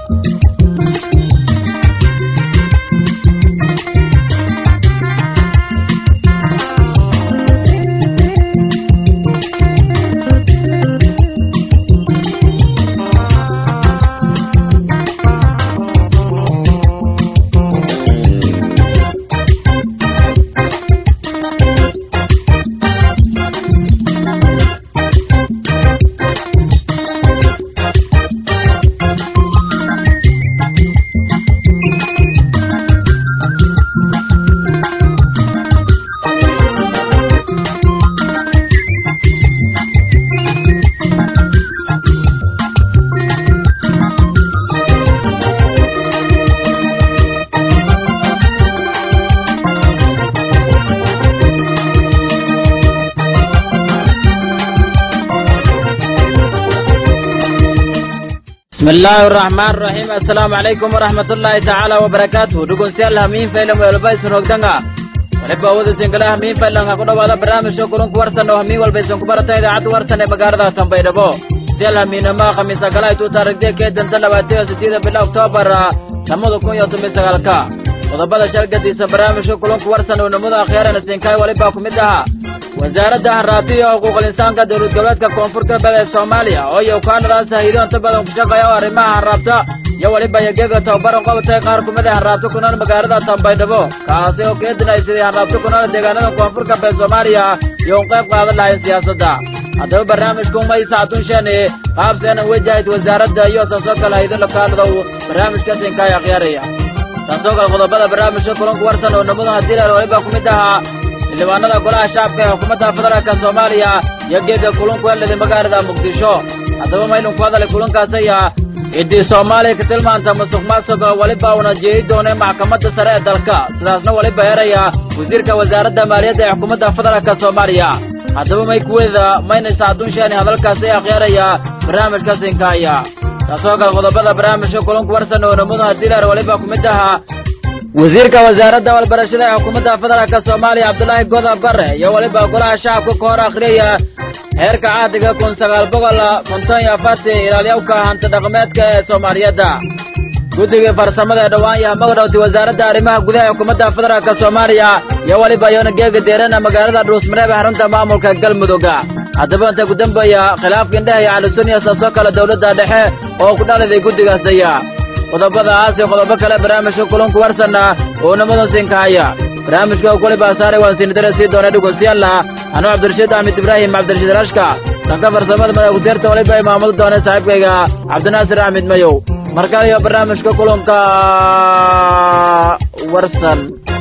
بسم الله الرحمن الرحيم السلام عليكم ورحمة الله تعالى وبركاته دقون سيال همين فيلم ويلبايسن وقتنغا waliba awooda singala hamiin faylanka ku dhawaada barnaamijka kulunku warsan oo hamiin walbaysan ku barata idaacadda warsan ee magaalada tanbaydhabo siyal hamiinama khamiisa kala ay tuu taarigdee kee danta labaatan iyo sideeda bila oktoobar lamada kun iyo toban sagaalka qodobada shalgadiisa barnaamijka kulunku warsan oo namada akhyaarana siinkaay waliba ku mid ahaa wasaaradda hanraati iyo xuquuqul insaanka dowlad goboleedka koonfur galbeed ee soomaaliya oo iyo kaanadaas hahido inta badan ku shaqeeya oo arrimaha hanraabta iyo weliba yageega tababaran qabatay qaar kumid a hanraabta ku nool magaalada tanbaydhabo kaasi oo keedinay sidii hanraabta ku nool deegaanada koonfur galbeed soomaaliya iyo un qayb qaadan lahayn siyaasadda haddaba barnaamijku maysa adunsheeni qaabseena wajahid wasaaradda iyo saasoo kale haydo lakaanada uu barnaamijka siinkaay akhyaaraya saasoo kale qodobada barnaamijka kulanku warsan oo namada hadiilar waliba ku mid ahaa xildhibaanada golaha shacabka ee xukuumadda federaalka soomaaliya iyo geega kulunku helada magaalada muqdisho haddaba maylun ku hadalay kulankaasaya ciddii soomaaliya ka tilmaanta musuq maasuqa weliba uuna jeedi doonay maxkamadda sare ee dalka sidaasna weliba heraya wasiirka wasaaradda maaliyadda ee xukuumadda federaalka soomaaliya haddaba may kuweeda maynaysa adduunsheeni hadalkaasi akhyaaraya barnaamijka sinkaaya taasoo kale qodobada barnaamijka kulanku warsan oo namadu hadiilar weliba ku mid ahaa wasiirka wasaaradda walbarashada ee xukuumadda federaalka soomaaliya cabdulaahi goda bare iyo weliba golaha shacabka ka hor akhriyaya heerka cahdiga kun sagaal boqol konton iyo afartii ilaalyawka hanti dhaqameedka ee soomaaliyadda guddigii farsamada ee dhowaan yaha magdhowti wasaaradda arrimaha gudaha ee xukuumadda federaalka soomaaliya iyo weliba yoona geega deerana magaalada dhuusmareeb ee xarunta maamulka galmudugga haddaba inta ku dambeeya khilaafka indheha iyo calisunniya saasoo kale dowladda dhexe oo ku dhaliday guddigaasaya qodobadaas iyo qodobo kale barnaamijka kulunku warsanna oo namadan siinkahaya barnaamijka kuliba saaray waan siinidare sii doona dhegeystayaal anuu cabdirashiid axmed ibraahim cabdirashiid rashka dhanka farsamada madagudeerta waliba ay maamuli doona saaxiibkayga cabdinaasir axmed mayow markale iyo barnaamijka kulunka warsan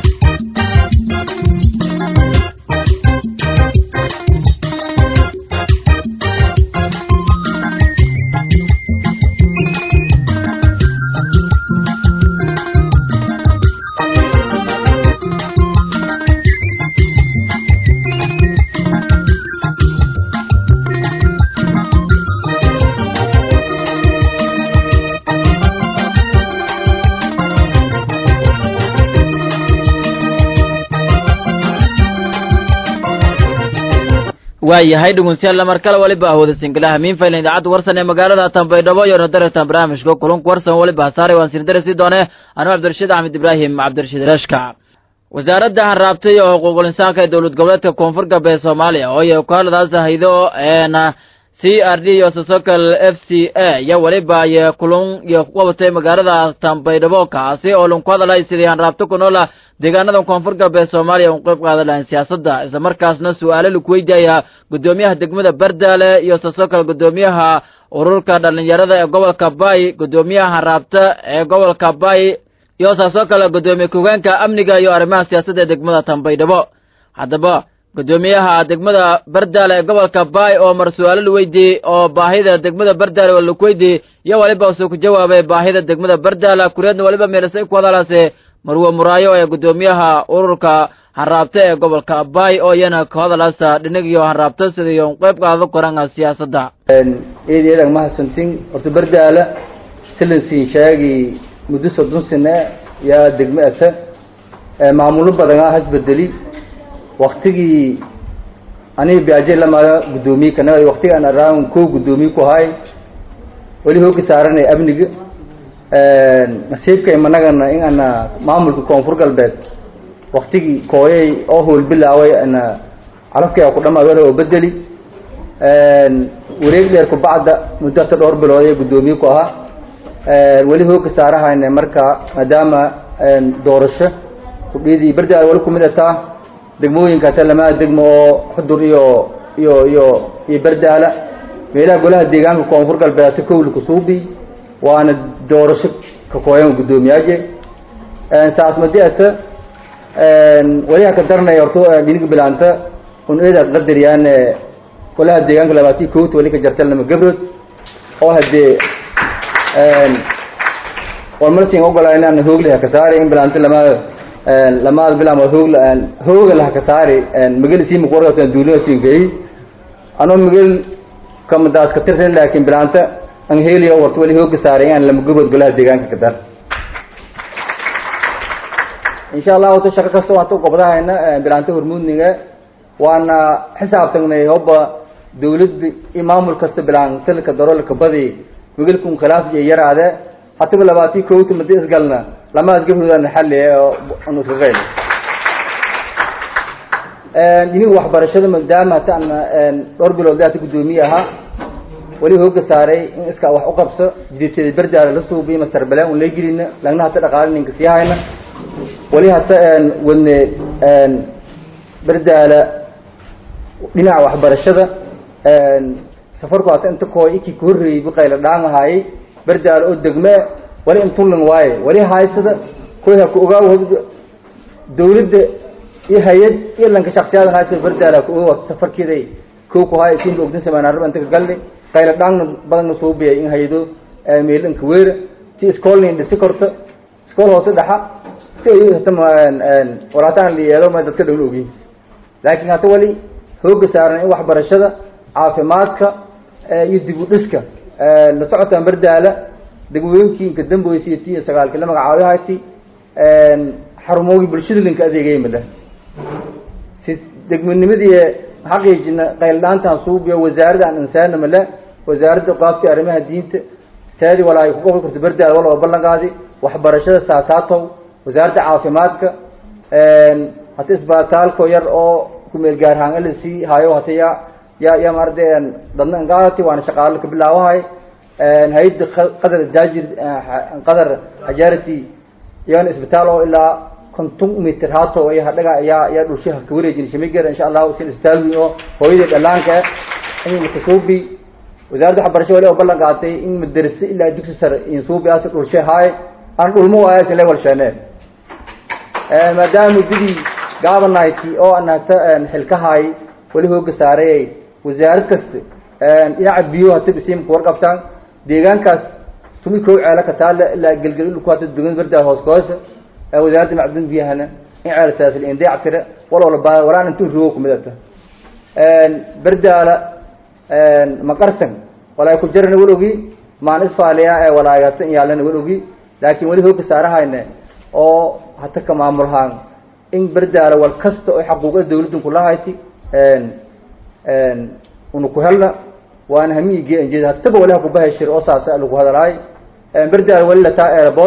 waayahay dhegeystayaal mar kale waliba ahooda singalaha miin faylan idaacadda warsan ee magaalada tanbaydhabo iyo nadaratan barnaamijka kulunka warsan waliba hasaaray waan sirdare sii doone anuu cabdirashiid axmed ibraahim cabdirashiid rashka wasaaradda hanraabtay oo xuquuqul insaanka ee dowlad goboleedka koonfur galbeed soomaaliya oo iyo kaaladaas haydo eena c r d iyo sasokal f c a iyo weliba iyo kulun iyo qabatay magaalada tanbaydhabo kaasi oo lunku hadalay sidii hanraabta ku noola deegaanada koonfur galbeed soomaaliya un qayb qaadan lahayn siyaasadda isla markaasna su-aalo laku weydiaya guddoomiyaha degmada bardaale iyo saasoo kale guddoomiyaha ururka dhallinyarada ee gobolka bay guddoomiyaha hanraabta ee gobolka bay iyo saasoo kale guddoomiye ku-hogeenka amniga iyo arrimaha siyaasadda ee degmada tanbaydhabo haddaba guddoomiyaha degmada bardaale ee gobolka bay oo mar su-aalo la weydiiyey oo baahida degmada bardaale oo laku weydiiyey iyo waliba usuu ku jawaabay baahida degmada bardaale kureedna waliba meelasay ku hadalaase marwe muraayo ee guddoomiyaha ururka hanraabta ee gobolka bay oo iyana ka hadalaasa dhinagiyo hanraabta sidiiyo qayb qaado koranga siyaasadda eedeedan mahadsantin horta bardaala silansiin shaagi muddo soddon sane yaa degmo ata maamulo badanaa hasbedeli waktigii aniga biaje lamaada guddoomiye kana waktigaan araan ko guddoomiye ku haay weli hooga saaranay amniga nasiibka imanagana in ana maamulka koonfur galbeed waktigii kooyay oo howl bilaaway ana calafkii ku dhamaad oo bedeli wareeg dheer kubacda muddo hata dhowr bilood ee guddoomiye ku ahaa weli hooga saarahayna marka maadaama doorasho kudhiyadii berdaal wali kumid ataa degmooyinka hata lamaa degmo oo xudur iyo iyo iyo iyo berdaala meelaha golaha deegaanka koonfur galbeed hata kowli kusuubi waana doorasho ka kooyan guddoomiyaje saas madi ata waliha ka daranaya horta dhiniga bilaanta un eeda qadariyaan golaha deegaanka labaatan kowta wali ka jarta lama gabrood oo hadee warmarsin ogolaa inaan hoogli haka saari in bilaanta lamaada lamaada bilaama hoogla hooga la haka saari mageli sii muqwarka duulina siinkeey anoo magel kamadaas ka tirsan laakiin bilaanta an heliyo warta wali hooga saaray inaan lama gabrood golaha deegaanka ka dar insha allahu ta shaqo kasta waan ta gobdahayna bilaanta hormuudniga waana xisaabtagnay hobba dawladda iyo maamul kasta bilaantalka darolka badi magelkun khilaaf iyo yaraade hataba labaatan kowta madi isgalna lamaas gabroodaan xalli anu iska qayl iniga waxbarashada maadaama hata ana dhowr bilood hata guddoomiye ahaa wali hooga saaray in iska wax u qabso jiditeeda berdaala la suubiyo master bale un lagelina lagna hata dhaqaale ninka sii hayna wali hata wadne berdaala dhinaca waxbarashada safarku hata inta kooy ikii ka horreeyey biqayla dhaan ahaayey berdaala oo degme wali intullan waaye wali haysada koy ha ku ogaaw dawladda iyo hay-ad iyo lanka shaksiyadan haysada berdaala ha ku ogaw safarkeeday kow ku haaya siinka ogdin samaynaraba inta ka galni qayla dhaangna badanna suubiyay in hay-ado meelinka weera ti iskoolnin dhisi korto iskool hoose dhaxa si ay hata walataan la yeelo ma dadka dhowl ogiin laakiin hata wali hooga saaran in waxbarashada caafimaadka iyo dib u dhiska la socotaan berdaala degmooyinkii inka damboysa iyo ti iyo sagaalkii la magacaabahati xarumoogi bulshada linka adeegaya male si degmonimadii xaqiijina qayldhaantaan suubiyo wasaaradda aan insaana male wasaaradda qaabti arrimaha diinta saadi walaa ay ku gobi karto berdaala wal oo ballan qaadi waxbarashada saasaatow wasaaradda caafimaadka hata isbitaalko yar oo kumeel gaarhaan lc hayo hata ya ya ya maarade dadna ingaati waana shaqaalo ka bilaawahay hay-adda qadar daajir qadar hajarity iyagana isbitaal oo ilaa konton mitir haato iyo hadhaga ayaa ayaa dhulshaha ka wareejin shamigeeda insha allahu sin isbitaal weyn oo hooyadii dhalaanka in makasuubi wasaaradda waxbarasho wali oo ballan qaatay in madarase ilaa dugsi sare insuubi as dhulshe haay aan dhulmo waayasin level shane maadaama muddadii gaabanayti oo aan hata xilkahaay wali hooga saaray wasaarad kasta dhinaca biyo hata bisiimka warqabtaan deegaankaas tumi kow ceelo ka taale ilaa gelgel ku hata dugan berdaa hoos kahoosa wasaaradda macdun biyahana in ceeltaas indeec tire waloola baa walaan intuu rogo kumid ata berdaala maqarsan walaay ku jarana wal ogi maan isfaaliya ee walaay hata in yaalana wal ogi laakiin wali hooga saarahayne oo hata ka maamulhaan in berdaala wal kasta oo xaquuqda dawladdan kulahayti una ku helna waana hamiigii anjeeda hataba wali hakubahay shir oo saas lagu hadalaay berdaala wali lataa eelbor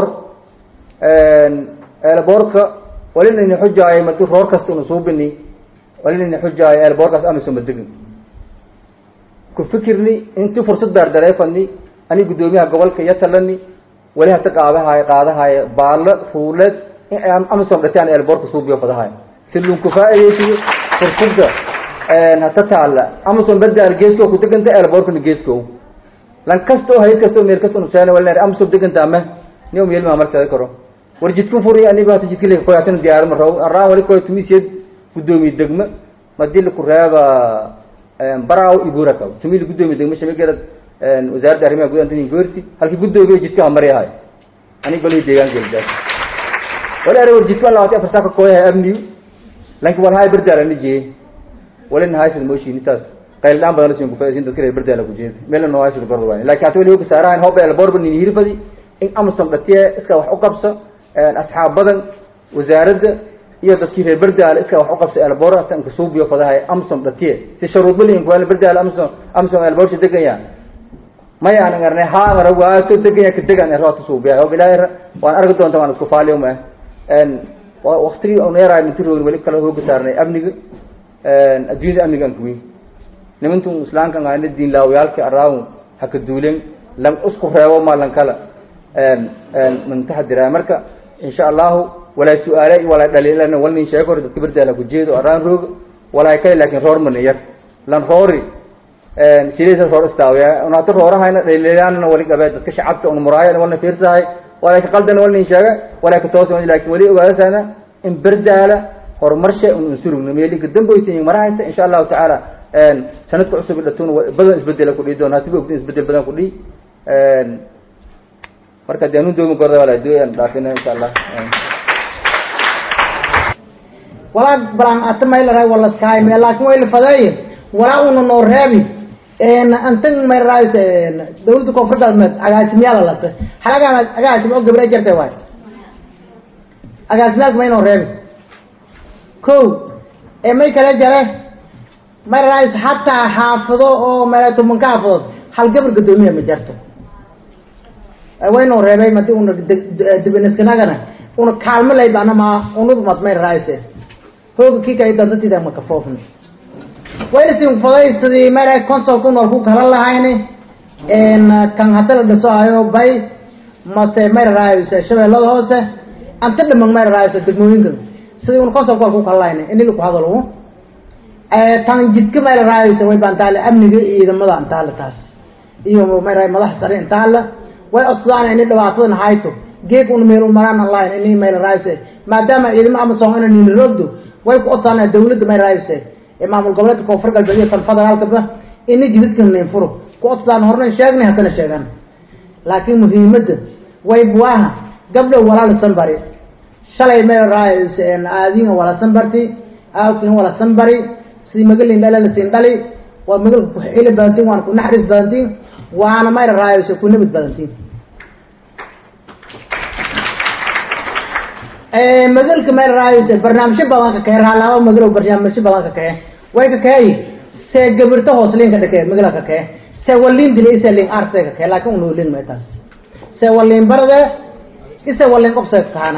eelborka walinayna xujaayo madi roor kasta una suubini walinayna xujaayo eelborkaas amiso madegin ku fikirni intii fursad daardareefani ani guddoomiyaha gobolka iyo talani wali hata qaabahay qaadahay baalo fuuleed amison dhataan eelborka suubiyo fadahay si lunku faa'iidaysiyo fursadda hata taalla amison berdaal geesko ku deganta eelborkana geesko lan kasta oo hayad kasta oo meel kasta unuseen walina amison deganta ama ni um yelma marsada karo war jidkan furi aniba hata jidka leka koy hatana diyaar ma raw araan wali koy tumisiyad guddoomiye degma madii laku reeba baraaw iburaka tumi la guddoomiye degma shamigerad wasaaradda arrimaha guud antoni goorti halkii guddoomiye jidka hamari ahay ani golay deegaanka eldaas wali ara war jidkan labaatan afar saaka kooyahay abniyu lanki walhaay berdaala ni jeeye walina haysad mooshiin intaas qayl dhaan badan lasin kufaisin dadka reer berdaala ku jeeda meelna noo haysad gorda waani lakin hata wali hoga saarahayn hoba elborba nin hirfadi in amazon dhatiye iska wax u qabso asxaab badan wasaaradda iyo dadkii reer berdaala iska wax u qabso elbor hata inka suubiyo fadahay amazon dhatiye si sharuud bali inkuwaala berdaala amazon amazon elborsha degaya maya aan arnay haangara waato degaya ka degan roota suubiya oo ilaahay waan arki doonta waan isku faaliyo ma een waqtigii oo neeray inta roog wali kala hooga saarnay amniga een adduunyada amniga aan kuwin nimantu islaamka ngaana diin laawayaalka araaw haka duulen lan isku reebo ma lan kala een een man taxadira marka insha Allah wala su'aale wala dhaliilana walni sheego dadka bardaala ku jeedo araan roog wala kale laakiin roor man yar lan roori een sideesa roor istaawiya una ta roorahayna dhaliilana wali gabeed dadka shacabka un muraayana walna fiirsahay wala ka qaldan walni sheega wala ka toosan laakiin wali ogaasana in bardaala horumarshay un unsurugna meeli ka damboytiin marahayta insha Allah ta'ala een sanadka cusub dhatoon badan isbedel ku dhii doonaa siboo isbedel badan ku dhii een marka deenu doomi gorda wala duuyan dhaafina insha Allah wala balan atmay la ray wala skaay me laakiin way la faday wala uu no reebi een antan may raayis een dawladda koonfur galbeed agaasimyaal la ta halaga agaasim oo gabre jirtay waay agaasimyaal may no reebi ko ee may kala jare may raayis hatta xaafado oo meelato man ka xaafado hal gabar gadoomiye ma jarto way no reebay madi una dibinaskanagana una kaalmo lay bana ma unuba mad may raayise hooga kii kay dadantida ma ka foofna wayna sin faday sidii mara consulku nool ku kala lahayni een kan hadda la dhiso ayo bay mase mara raayisa shabeellada hoose anta dhiman mara raayisa degmooyinka sidii un consulku ku kala lahayni in ku hadalo ee tan jidka mara raayisa way bantaale amniga ciidamada antaale taas iyo mara madax sare intaale way osdaan in dhibaatadan hayto geeg un meel maraan online in email raayise maadaama ciidamo ama soo inaan nin roogdo way ku odsaanaa dawladda may raayise ee maamul goboleedka koonfur galbeed iyo tan federaalka ba in jidadkan leen furo ku odsaan horna sheegnay haddana sheegan laakiin muhiimadda way buaha gabdho walaalisan bari shalay may raayise aadiin walaalisan barti aawkin walaalisan bari si magalin dhalala siin dhali waa magalka ku xili badantiin waan ku naxariis badantiin waana may raayise ku nabad badantiin magalka meel raayise barnaamijyo badan ka kee raalaabo magalo barnaamijyo badan ka kee way ka kee se gabirto hoosliin ka dhakee magala ka kee se waliin dile isa liin arte ka kee laakiin unu liin meetaas se waliin barde isa waliin qobse kahana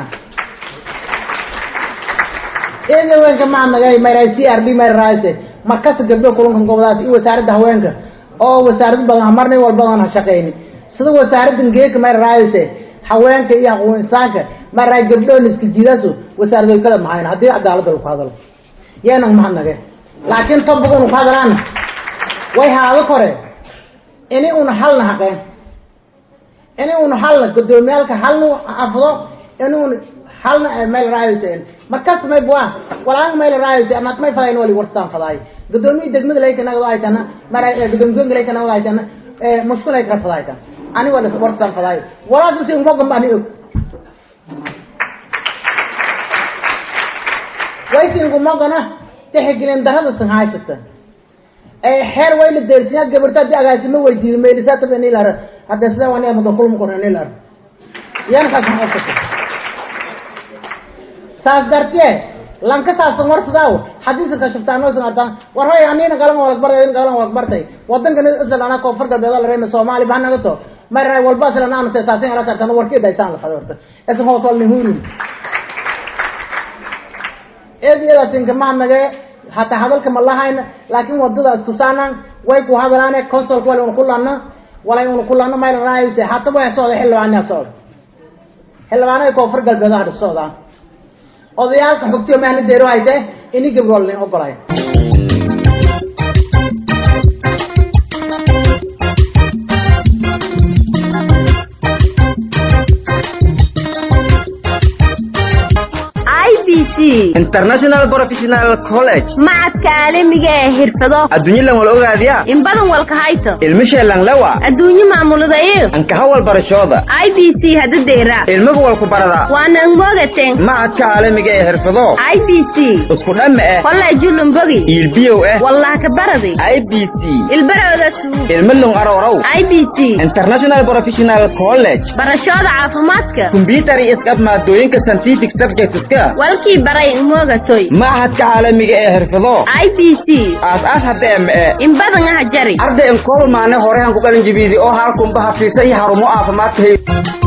iyada haweenka macnagay mayray c r b meel raayise markasta gabdho kulankan gobolaas iyo wasaaradda haweenka oo wasaarad badan hamarnay walbadan ha shaqeyni sida wasaaraddan geeka meel raayise haweenka iyo aqoon insaanka maraa gabdhoon iska jiidaaso wasaaradoy kala mahayn haddii cadaaladda lagu hadalo yeenan mahadnage laakiin topic unu ku hadalaana way haado kore ini una halna haqeen ini una halna gudoomiyaalka halna afdo ini un halna meel raayose markas may bua walaan meel raayose anad may fadayn wali warstaan fadaay gudoomiyi degmada layka nagado ay tana mara gudoomiyoonka layka nagado ay tana mushkul ay kala fadaay tan ani wala warstaan fadaay walaas si umogan ba ani og waysiingumagana tixgelin darada san haysata ee xeer way la deersiyaa gabarta hadii agaasimo weydiiyo meelisaata bani lar hadda sida wani ama kulum kornani lar yan ka san ofta saas dartee lanka saas warsadaaw hadii ka shaftaan oo sanadaan war hay anina galan wala bartay in galan wala bartay wadanka isla ana ko fargal beedal reema Soomaali baan naga to maray walba isla aan saasin ala tartan warkii daytaan la fadorta isla hoos wal nihuru eediyadaasinka maanage hataa hadalka ma lahayna laakiin wadadaas tusaanan way ku hadalaane consulka wala una ku laana walay una ku laana mayra raayise hata way socda xildhibaanaa socda xildhibaanada koonfur galbeedaha dha socdaa odayaalka xogtiyo mahna deero hayte ini gabroolin ogolay international professional college macadka caalamiga ee xirfado adduunyadan wal ogaadiya in badan walka hayto ilmisheelan lewa adduunye maamuladayo ankaha walbarashooda i b c hadadeera ilmaga walku barada waana mogaten macadka caalamiga ee xirfado i b c isku dhamme eh kolleejulumbogi iilbiyow eh wallah ka baradi i b c ilbarooda suug ilmalung arorow i b c international professional college barashooda caafimaadka combyutar iyo iskab maadooyinka scientific subjectska walkii baray moogatoy machadka caalamiga ee xirfado i b c aas-aas hadda eme in badan aha jari arday inkool maane horehan ku qalin jibiidi oo halkunba hafiisa iyo harumo caafimaadka hay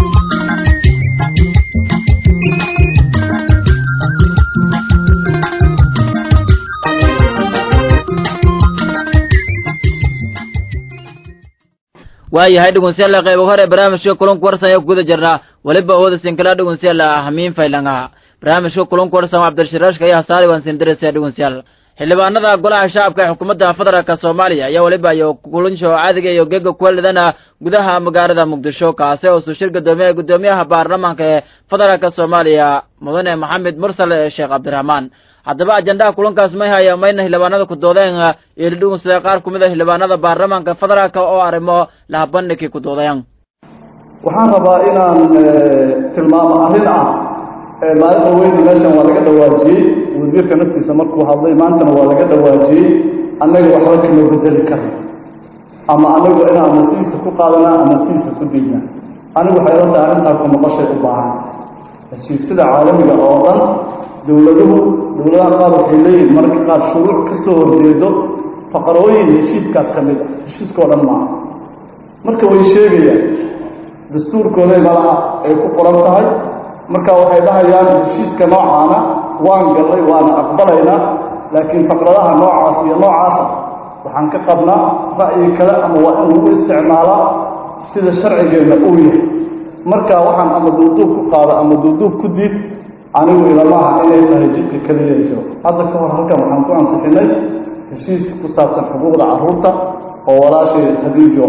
waayahay dhegeystayaal qaybo hore barnaamijka kulanka warsan ayaa guda jirnaa weliba awooda sinkala dhegeystayaal hamiin faylangaha barnaamijka kulanka warsan cabdirashiraashka ayaa saari waan sindiraysa dhegeystayaal xildhibaanada golaha shacabka ee xukuumadda federaalk soomaaliya ayaa weliba iyo kulansho caadiga iyo geega kuwaladana gudaha magaalada muqdisho kaasi oo suu shir gadoomiye gudoomiyaha baarlamaanka ee federaalk soomaaliya mudane maxamed mursal sheekh cabdiraxmaan haddaba ajandaha kulankaas may haya mayna xildhibaanada ku doodeen iyo dhidhugunsada qaar ku mid a xildhibaanada baarlamaanka federaalk oo arrimo lahabandhigkii ku doodeen waxaan rabaa inaan tilmaamo arrin ah maalinta weyni meeshan waa laga dhawaajiyey wasiirka naftiisa markuu hadlay maantana waa laga dhawaajiyey annaga waxba kama bedeli karna ama anagu inaan ama sidiisa ku qaadanaa ama sidiisa ku diidnaa anigu waxay la tahay arrintaa ku noqoshay u baahan heshiisyada caalamiga oo dhan dowladuhu dowladaha qaar waxay leeyihin mararka qaar shuruuc ka soo horjeedo faqarooyin heshiiskaas ka mid a heshiiska oo dhan maaha marka way sheegayaan dastuurkooday malaha ay ku qoran tahay marka waxay dhahayaan heshiiska noocaana waan gallay waana aqbalaynaa laakiin faqradaha noocaas iyo noocaasa waxaan ka qabnaa ra'yi kale ama waa in lagu isticmaalaa sida sharcigeenna uu yahay marka waxaan ama duuduub ku qaado ama duuduub ku diid anigu ilamaha inay tahay jidka keliya jiro hadda ka hor halkan waxaan ku ansixinay heshiis ku saabsan xuquuqda carruurta oo walaashay khadiijo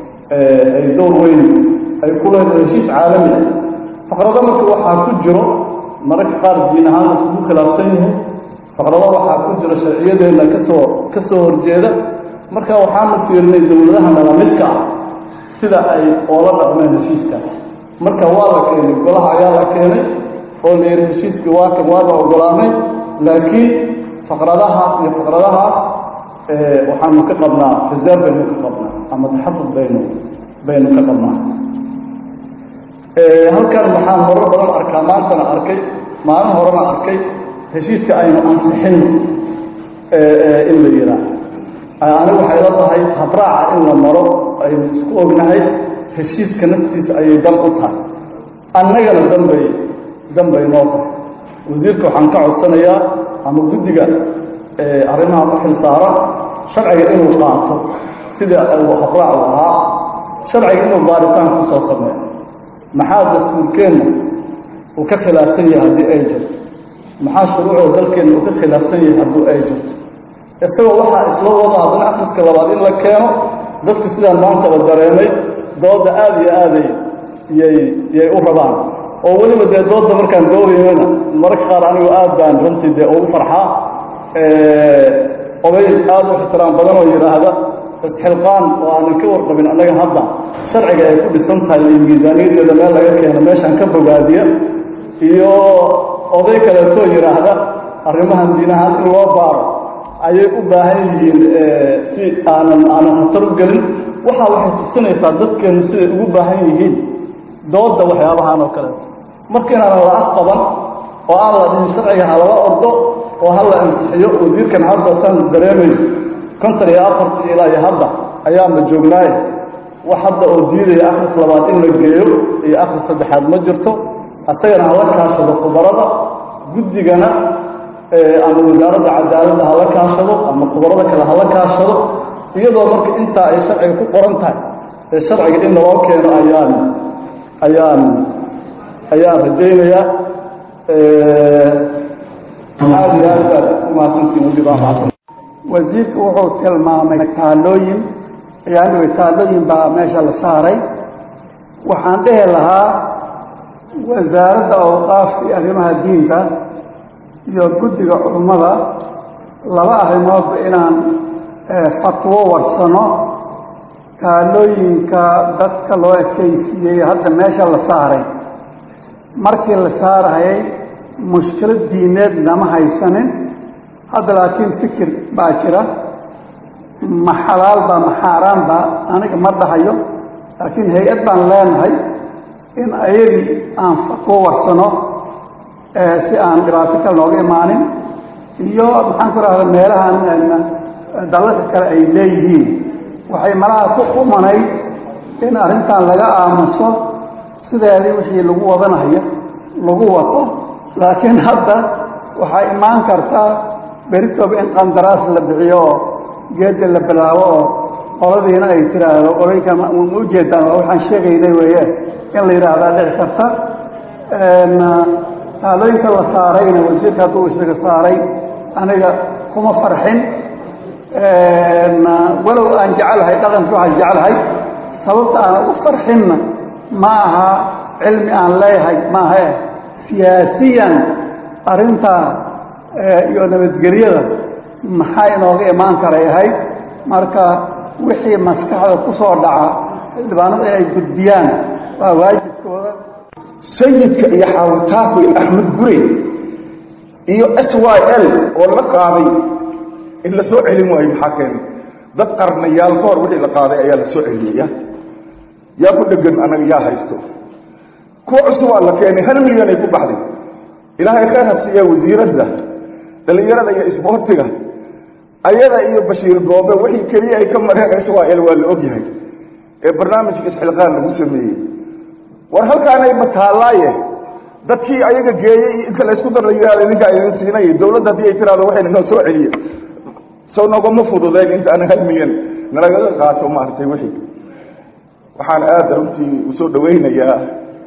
ay door weyn ay ku leedahay heshiis caalami ah faqrado marka waxaa ku jiro mararka qaar diin ahaan laiskugu khilaafsan yahay faqrado waxaa ku jiro sharciyadeenna kasoo ka soo horjeeda marka waxaanu fiirinay dowladaha nala midka ah sida ay oola dhaqmeen heshiiskaas marka waa la keenay golaha ayaa la keenay oo la yidhi heshiiskii waa kan waaba ogolaanay laakiin faqradahaas iyo faqradahaas waxaanu ka qabnaa reserve baynu ka qabnaa ama taxafud baynu baynu ka qabnaa halkan waxaan horar badan arkaa maantana arkay maalin horena arkay heshiiska aynu ansixinno in la yihaa anigu waxay la tahay habraaca in la maro aynu isku ognahay heshiiska naftiisa ayay dan u tahay annagana danbay dan bay noo tahay wasiirka waxaan ka codsanayaa ama guddiga arrimaha ku xilsaara sharciga inuu qaato sida uu habraacu ahaa sharciga inuu baaritaan ku soo sameeyo maxaa dastuurkeenna uu ka khilaafsan yahay haddii ay jirto maxaa shuruucda dalkeenna uu ka khilaafsan yahay haddii ay jirto isagoo waxaa isla wada haddana akhriska labaad in la keeno dadku sidaan maantaba dareemay dooda aada iyo aaday yay yay u rabaan oo weliba dee dooda markaan doodaynana mararka qaar anigu aad baan runtii dee ugu farxaa oday aada u ixtiraam badan oo yidhaahda isxilqaan oo aanan ka warqabin annaga hadda sharciga ay ku dhisan tahay iyo miisaaniyadeeda meel laga keeno meeshaan ka bogaadiya iyo oday kaleetoo yidhaahda arrimahan diinahaan in loo baaro ayay u baahan yihiin si aanan aanan khatar u gelin waxaa waxay tusinaysaa dadkeennu siday ugu baahan yihiin dooda waxyaabahan oo kaleeto marka inaanan la aq qaban oo aan la dhihin sharciga ha lala ordo oo ha la ansixiyo wasiirkan hadda saan dareemayo konton iyo afartii ilaa iyo hadda ayaanba joognaaye wax hadda oo diidaya akhris labaad in la geeyo iyo akhris saddexaad ma jirto isagana hala kaashado khubarada guddigana ama wasaaradda cadaaladda hala kaashado ama khubarada kale hala kaashado iyadoo marka intaa ay sharciga ku qoran tahay ee sharciga in naloo keeno ayaan ayaan ayaan rajaynayaa aad iyo aad baad umahadsantiin wajibaa wasiirku wuxuu tilmaamay taalooyin ayaanui taalooyin baa meesha la saaray waxaan dhihi lahaa wasaaradda awqaafka iyo arrimaha diinta iyo guddiga culummada laba arrimoodba inaan fatwo warsano taalooyinka dadka loo ekaysiiyey hadda meesha la saaray markii la saarayay mushkilad diineed nama haysanin hadda laakiin fikir baa jira ma xalaal baa ma xaaraan baa aniga ma dhahayo laakiin hay-ad baan leenahay in ayagii aan fatwo warsano si aan dhibaato kale nooga imaanin iyo maxaan ku rahda meelahan dalalka kale ay leeyihiin waxay malaha ku qumanayd in arrintan laga aamuso sideedii wixii lagu wadanayo lagu wato laakiin hadda waxaa imaan karta beritoba in qandaraas la bixiyo oo geedda la bilaabo oo qoladiina ay tiraahdo qoloyinkan ma ujeedaan waa waxaan sheegaynay weeye in la yidhaahdaa dhici karta taalooyinka la saarayna wasiirka hadduu isaga saaray aniga kuma farxin walow aan jecelahay dhaqanka waxaan jecelahay sababta aan u farxinna ma aha cilmi aan leeyahay maahae siyaasiyan arrintaa iyo nabadgelyada maxaa inooga imaan karay ahayd marka wixii maskaxda ku soo dhaca xildhibaanada inay gudbiyaan waa waajibkooda sayidka iyo xaawitaako iyo axmed gure iyo s y l oo la qaaday in la soo celin waayo maxaa keenay dad qarnayaal ka hor wixii la qaaday ayaa la soo celiyaya yaa ku dhegan anaga yaa haysto kuwa cusubaa la keenay hal milyan ay ku baxday ilaahay khayr ha siiya wasiiradda dhallinyarada iyo isboortiga ayada iyo bashiir goobe wixii keliya ay ka mareen s y l waa la ogyahay ee barnaamijka isxilqaan lagu sameeyey war halkaanay bataallaaye dadkii ayaga geeyey inta laysku dar la yihahdo ninkaa idin siinay dowladda haddii ay tiraahdo waxayna noo soo celiye sow nogama fududayn inta ana hal milyan nalagaga qaato maaragtay wixii waxaan aada runtii usoo dhawaynayaa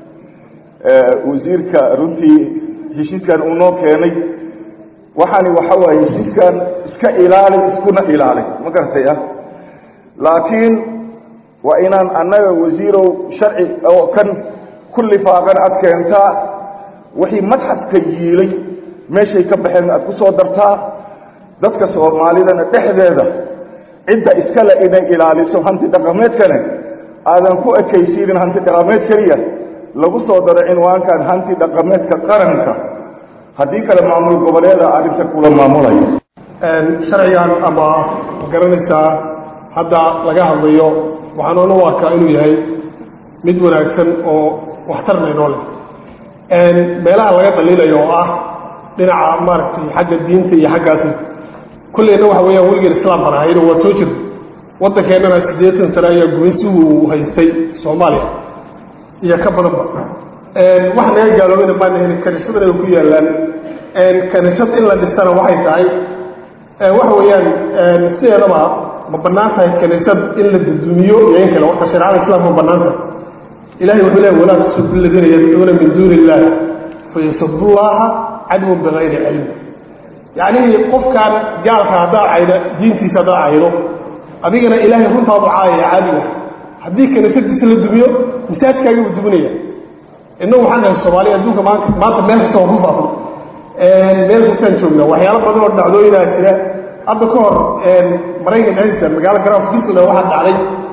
wasiirka runtii heshiiskan uu noo keenay waxaani waxa waaye heshiiskan iska ilaali iskuna ilaali ma garatay ah laakiin waa inaan annaga wasiirow sharci oo kan ku lifaaqan aad keentaa wixii madxafka yiilay meeshay ka baxeen aad ku soo dartaa dadka soomaalidana dhexdeeda cidda iskale inay ilaaliso hanti dhaqameedkane aadan ku ekaysiinin hanti dhaqameed keliya lagu soo daro cinwaankan hanti dhaqameedka qaranka haddii kale maamul goboleeda arrinta kula maamulaya sharcigan ama garanaysaa hadda laga hadlayo waxaan u arkaa inuu yahay mid wanaagsan oo waxtarna inoo leh meelaha laga dhaliilayo oo ah dhinaca maaragtay xagga diinta iyo xaggaasi kulleyna waxa weeyaan weligeen islaam baan ahayno waa soo jira waddankeennana siddeetan sane ayaa gumaysi uu haystay soomaaliya iyo ka badanba wax naga gaaloobayna maana helin kaniisadana ay ku yaallaan kaniisad in la dhistana waxay tahay waxa weeyaan sideedaba ma bannaan tahay kaniisad in la dadumiyo iyo in kale warta shareecada islaamka ma bannaan tahay ilahay wuxuu leeyahy walaa tasubbu aladiina yadcuuna min duuni illah fayasubullaha cadwan bigayri cilm yacnii qofkaan gaalka haddaa cayda diintiisa haddaa caydo adigana ilaahay runtaadu caayaya caadiga haddii kaniisadiisa la dumiyo masaajkaaga buu duminaya innagu waxaan nahay soomaaliya adduunka maanta maanta meel kasta waan ku faafno meel kastaan joognaa waxyaalo badan oo dhacdooyinaa jira hadda ka hor maraykan dhexdiisa magaalo garaaf gisla waxaa dhacday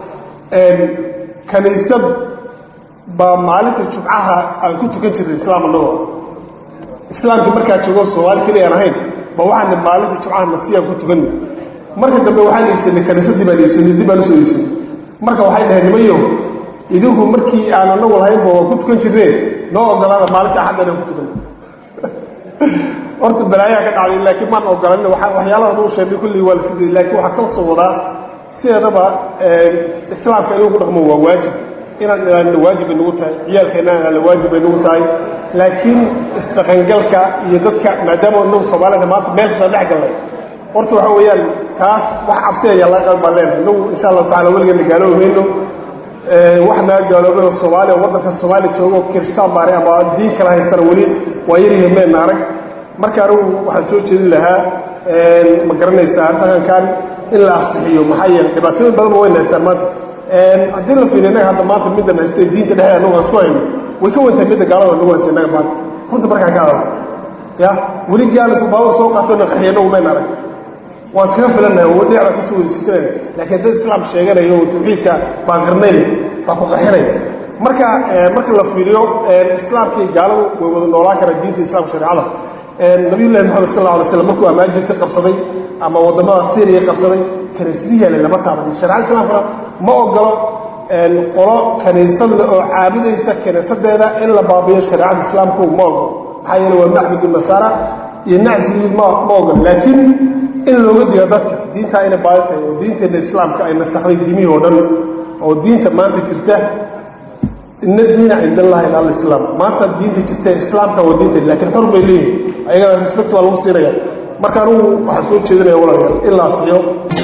kaniisad baa maalinta jumcaha aan ku tukan jirnay islaam annagoo islaamkii markaa joogo soomaali keliya aan ahayn ba waxaana maalinta jumcaha nasiyaan ku tukanay marka dambe waxaan iibsanay kaniisadii baan iibsanay dib baan usoo iibsanay marka waxay dhaheen nimayo idinku markii aan anagu lahaynba waan ku tukan jirneen noo ogolaada maalinta axaddan aan ku tukanay horta balaayaha ka dhacday laakiin maan ogolan waxyaalaha u sheegay kulli waa lasidii laakiin waxaa ka soo wadaa sideedaba islaamka in lagu dhaqmo waa waajib inaan ilaalino waajib bay nagu tahay ciyaalkeena ilaali waajib bay nagu tahay laakiin isdhaqangalka iyo dadka maadaama inagu soomaalida maanta meel kasta dhex galnay horta waxa weeyaan kaas wax cabsinaya laga qalbaan leenahay inagu insha allahu tacala weligeena gaaloobi mayno wax naga gaaloobay oo soomaaliya waddanka soomaaliya joogo kiristaan baanay ama diin kala haystana weli waa yaryihiin meenna arag marka anigu waxaan soo jeedin lahaa ma garanaysaa dhaqankan in la asixiyo maxaa yeele dhibaatooyin badan ba wayna haystaan maanta haddii la fiiriyo innaga hadda maanta middan haystay diinta dhexdeeda annagu aan isku hayno way ka wantahay midda gaalada nagu haysto innaga maanta runta markaan ka hadalno ya weli gaal intuu baabur soo qaato na qaxiyo annagu mayna arag waan iskaga filanahay oo dhinaca kasoo wadajisanayna laakiin dad islaam sheeganayo oo tawxiidka baan qarnayn baa ku qaxinaya marka marka la fiiriyo islaamkii gaaladu way wada noolaan karaan diinta islaamka shareecada nabiyullahi maxamed sal alla alay slam markuu amaajirka qabsaday ama waddamada syriya qabsaday kaniisadihii yaale lama taaban shareecada islaamkana ma ogolo qolo kaniisad le oo caabudaysa kaniisadeeda in la baabiyo shareecada islaamku ma ogolo maxaa yeele waa macbudu nasaara iyo nacbudu ma ma ogan laakiin in looga digo dadka diintaa inay baadi tahay oo diinteena islaamka ay nasaxday diimihii oo dhan oo diinta maanta jirta ina diina cind allahi ila alislaam maanta diinta jirta islaamka waa diinta laakiin xor bay leeyihin ayagana respect waa lagu siinaya marka anugu waxaa soo jeedinaya walaalayaal in la asiyo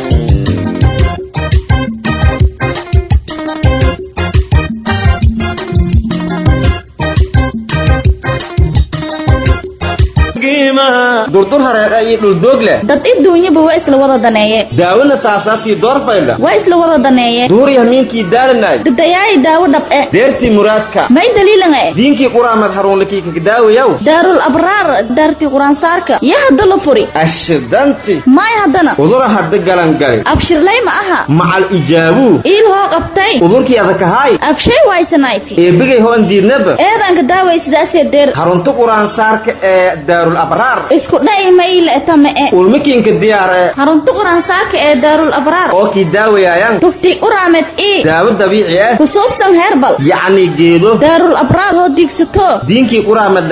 durdur hareer iyo dhuldoog leh dad iduunyaba waa isla wada daneeye daawona saasaabtii doorfaydha waa isla wada daneeye duur yahmiinkii daalanay dadayaayi daawo dhab eh deertii muraadka may daliilan eh diinkii quraamad haruunlakii kakadaawayaw daarul abraar daartii quraansaarka ya hadda la furi ashidanti maay haddana udura hadda galangali abshirlay ma aha macal ijaabuu iil hoo qabtay udurkii adakahaay abshay waysanayti eebigay hoon diidnaba eedanka daaway sidaasee deer harunta quraansaarka ee daarul abraar isku dha'i mayle tame e ulmakiinka diyaar ee harunta quraansaarka ee daarul abraar oo kii daawayaayan tufti uraamed ii daawo dabiici ah kusuubsan heerbal yacni geedo daarul abraar hoo diigsato diinkii quraamad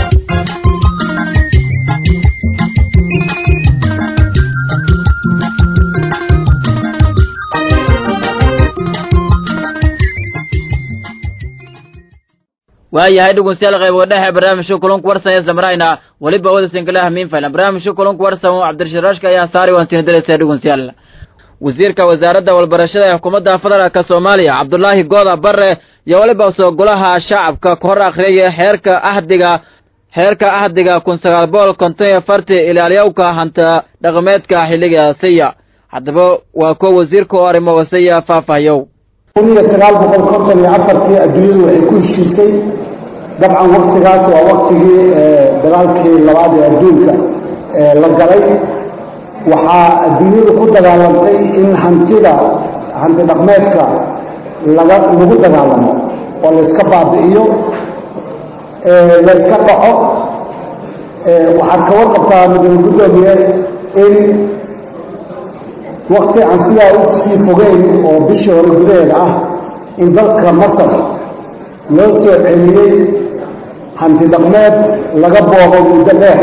waayahay dhegeystayaal qayb dhexe barnaamijka kulanku warsan ee samrayna weliba wada sinkalaha miinfaylan barnaamijka kulanku warsan cabdirashiraashka ayaa saari waan siina dalaysa dhegeystayaal wasiirka wasaaradda walbarashada ee xukuumadda federaalka soomaaliya cabdulaahi gooda bare iyo weliba soo golaha shacabka ka hor akhriyaya xeerka ahdiga xeerka ahdiga kun sagaal boqol konton iyo farti ilaalyawka hanta dhaqameedka xilliga siya haddaba waa kuwa wasiirka oo arrimo wasaya faahfaahiyow kun iyo sagaal boqol konton iyo afartii adduunyadu waxay ku heshiisay dabcan waktigaas waa waktigii dagaalkii labaad ee adduunka la galay waxaa adduunyadu ku dagaalantay in hantida hanti dhaqmeedka laga lagu dagaalamo oo layska baabi'iyo layska dhaco waxaad ka warqabtaa mudane guddoomiye in wakti aan sidaa u sii fogeyn oo bishii hore gudaheeda ah in dalka masar loo soo celiyey hanti dhaqmeed laga booqo muddo dheer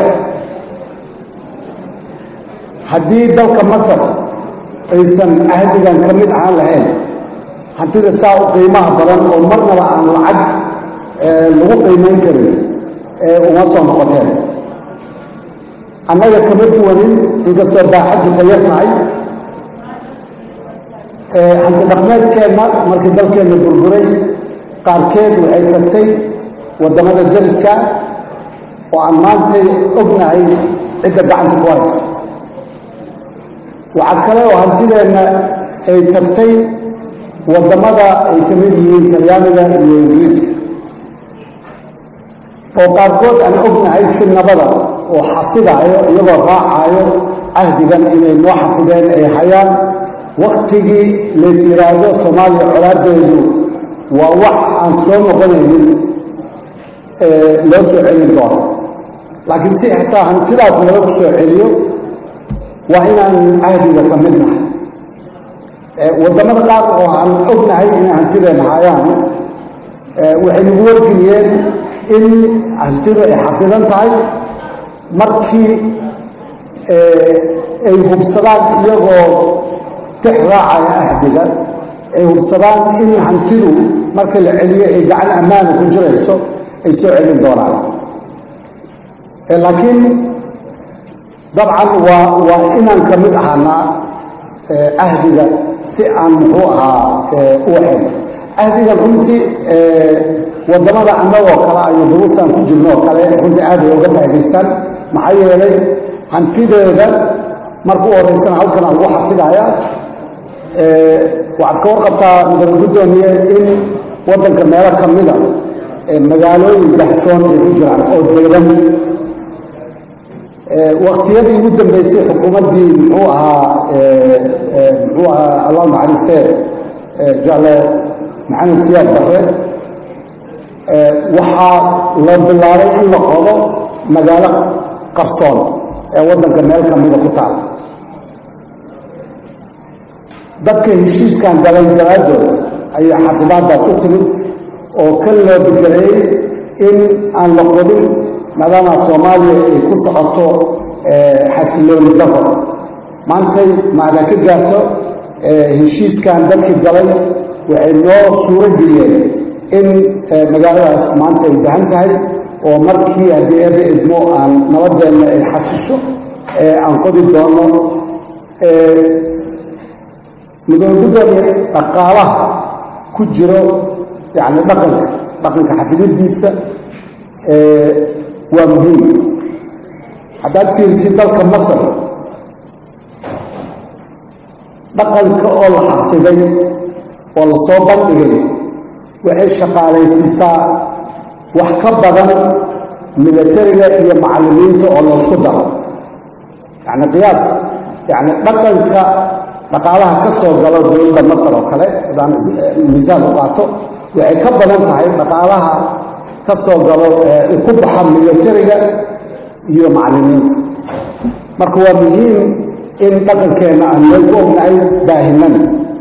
haddii dalka masar aysan ahdigan ka mid ahaan lahayn hantida saa u qiimaha badan oo marnaba aan lacag lagu qiimayn karin uma soo noqoteen annaga kama duwanin inkastoo baaxaddu ka yar tahay hanti dhaqmeedkeenna markii dalkeenna burburay qaarkeed waxay tagtay waddamada dariska oo aan maantay ognahay cidda gacanta ku haysa waxaa kale oo hantideenna ay tagtay waddamada ay ka mid yihiin talyaaniga iyo ingiriiska oo qaarkood aan ognahay si nabada oo xafidaayo iyagoo raacaayo cahdigan inay noo xafideen ay hayaan waktigii lays yidhaahdo soomaaliya colaadeedu waa wax aan soo noqonaynin loo soo celin doono laakiin si xitaa hantidaas laga soo celiyo waa inaan cahdiga ka mid nahay waddamada qaar oo aan ognahay inay hantideena hayaan waxay nagu wargeliyeen in hantidu ay xafidan tahay markii ay hubsadaan iyagoo tix raacaya ahdiga ay hubsadaan in hantidu marka la celiyo ay gacan ammaana ku jirayso ay soo celin doonaan laakiin dabcan waa waa inaan ka mid ahaanaa ahdiga si aan muxuu ahaa u ahayn ahdigan runtii waddamada annagoo kale aynu duruuftaan ku jirno oo kale runtii aad ay uga faa'idaystaan maxaa yeelay hantideeda marka u horeysana halkan lagu xafidayaa waxaad ka warqabtaa mudane guddoomiye in waddanka meelo ka mida magaalooyin dahsoon ay ku jiraan oo deedan waktiyadii ugu dambeysay xukuumaddii muxuu ahaa muxuu ahaa allah naxariistee jacle maxamed siyaad barre waxaa la bilaabay in la qodo magaalo qarsoon ee waddanka meel ka mida ku taal dadka heshiiskan galay daraaddood ayaa xafidaadaas u timid oo ka loo bedeleyey in aan la qodin maadaama soomaaliya ay ku socoto xasilooni daro maantay macda ka gaarto heshiiskan dadkii galay waxay noo suuro geliyeen in magaaladaas maanta ay bahan tahay oo markii haddii eeba idmo aan nabadeenna ay xasisho aan qodi doono mudoogudooni dhaqaalaha ku jiro yani dhaqanka dhaqanka xafidadiisa waa muhiim haddaad fiirsid dalka masar dhaqanka oo la xafiday oo lasoo bandhigay waxay shaqaalaysiisaa wax ka badan milatariga iyo macallimiinta oo laysku daro yani qiyaas yani dhaqanka dhaqaalaha ka soo galo dowladda masar oo kale hadaan misaal u qaato waxay ka badan tahay dhaqaalaha ka soo galo ku baxa milatariga iyo macallimiinta marka waa muhiim in dhaqankeenna aan meel ku ognahay baahinana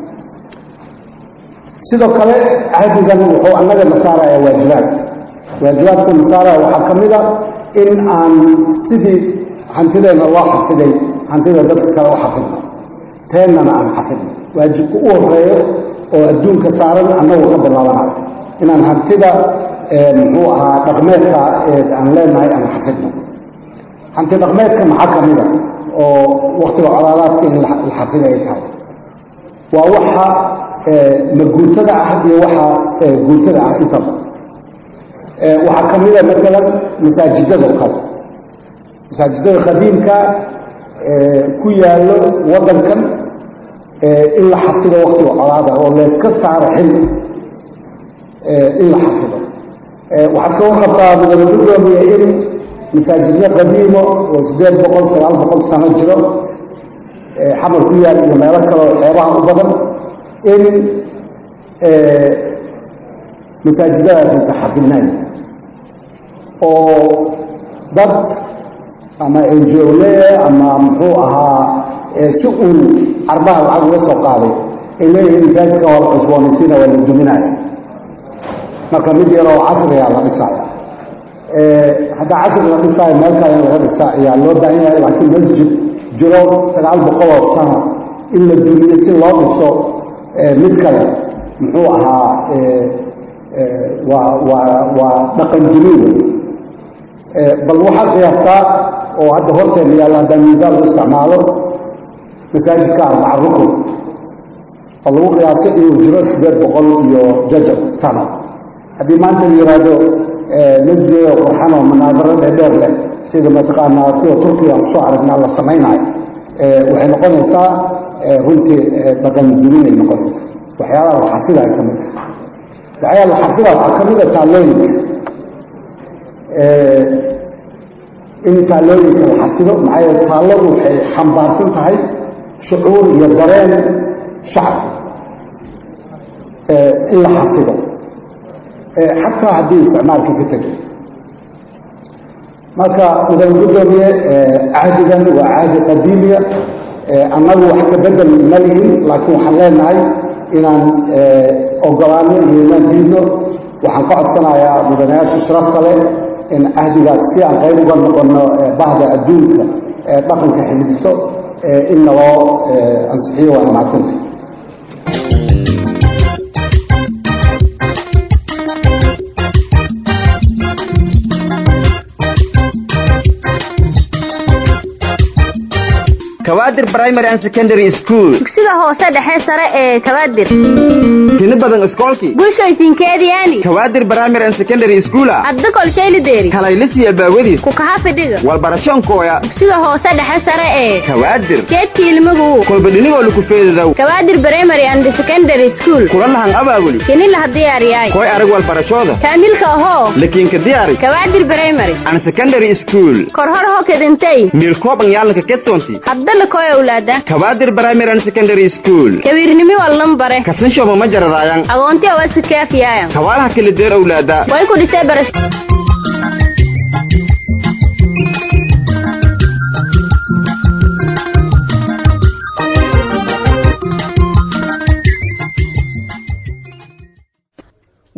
sidoo kale cahdigan wuxuu annaga nasaaraya waajibaad waajibaadku nasaaraya waxaa ka mid a in aan sidii hantideenna loo xafiday hantida dadka kale u xafidno teennana aan xafidno waajibka u horeeyo oo adduunka saaran annagu ka bilaabanayo inaan hantida muxuu ahaa dhaqmeedka aan leenahay aan xafidno hanti dhaqmeedka maxaa ka mida oo waktiga colaadaadka in la xafiday ay tahay waa waxa maguurtada ah iyo waxa guurtada ah intaba waxaa ka mida maalan masaajidada o kale masaajidada khadiimka ku yaallo waddankan in la xafido waktiga colaada oo layska saaro xil in la xafido waxaad ka warqabtaa mudane gudoomiya in masaajidyo qadiimo oo siddeed boqol sagaal boqol sano jiro xamar ku yaal iyo meelo kale oo xeebaha u badan in masaajidadaas aysa xafidnayn oo dad ama enjole ama muxuu ahaa si uun carbaha lacag uga soo qaaday ay leeyihiin masaajidka waa la cusboonaysiina waa la duminaya marka mid yaroo casriga la dhisaya haddaa casri la dhisaayo meel kale in laga dhisa ayaa loo baahan yahay laakiin masjid jiro sagaal boqoloo sano in la dumiyo si loo dhiso mid kale muxuu ahaa waa waa waa dhaqan dumin wey bal waxaad qiyaastaa oo hadda horteena yaalla haddaan miisaal u isticmaalo masaajidka arbaca rukun oo lagu qiyaasay inuu jiro siddeed boqol iyo jajab sano haddii maanta la yidhaahdo masjid oo qurxan oo manaadaro dheerdheer leh sida mataqaanaa kuwa turkiga kusoo aragnaa la samaynayo waxay noqonaysaa runtii dhaqan duminay noqonaysaa waxyaalaha la xafida ay ka mid tahay waxyaala la xafida waxaa ka mid a taallooyinka in taallooyinka la xafido maxaa yeele taalladu waxay xambaarsan tahay shucuur iyo dareen shacbi in la xafido xataa haddii isticmaalkii ka tegay marka mudan gudoomiye cahdigan waa cahdi qadiimiya annagu wax ka bedel ma lihin laakiin waxaan leenahay inaan ogolaano iyo inaan diidno waxaan ka codsanayaa mudanayaasha sharafta leh in cahdigaas si aan qayb uga noqono bahda adduunka ee dhaqanka xifdiso in naloo ansixiyo waa mahadsantay kawaadir primary and secondary school dugsiga hoose dhexe sare ee kabaadir tini badan iskoolkii bulshooysinkeediyaani kawaadir primary and secondary schoola hadda kolshaylideeri kalaylisiya baawadiis ku kaha fidhiga walbarashoonkooya dugsiga hoose dhexe sare ee kawaadir geedka ilmagu kolba dhinigoo laku feedadow kabaadir primary and secondary school kula lahan abaabuli kini laha diyaariyaay koy arag walbarashooda kaamilka ahoo lakiinka diyaari kabaadir primary and secondary school korhor ho kedintay miilkooban yaalanka ketonti hadda lakoy awlaada kawaadir primary and secondary school kawiirnimi wallan bare kasanshoma ma jaradaayan agoonti awasikaafiyaayan kawaalaha kala deer awlaada way ku dhisee barash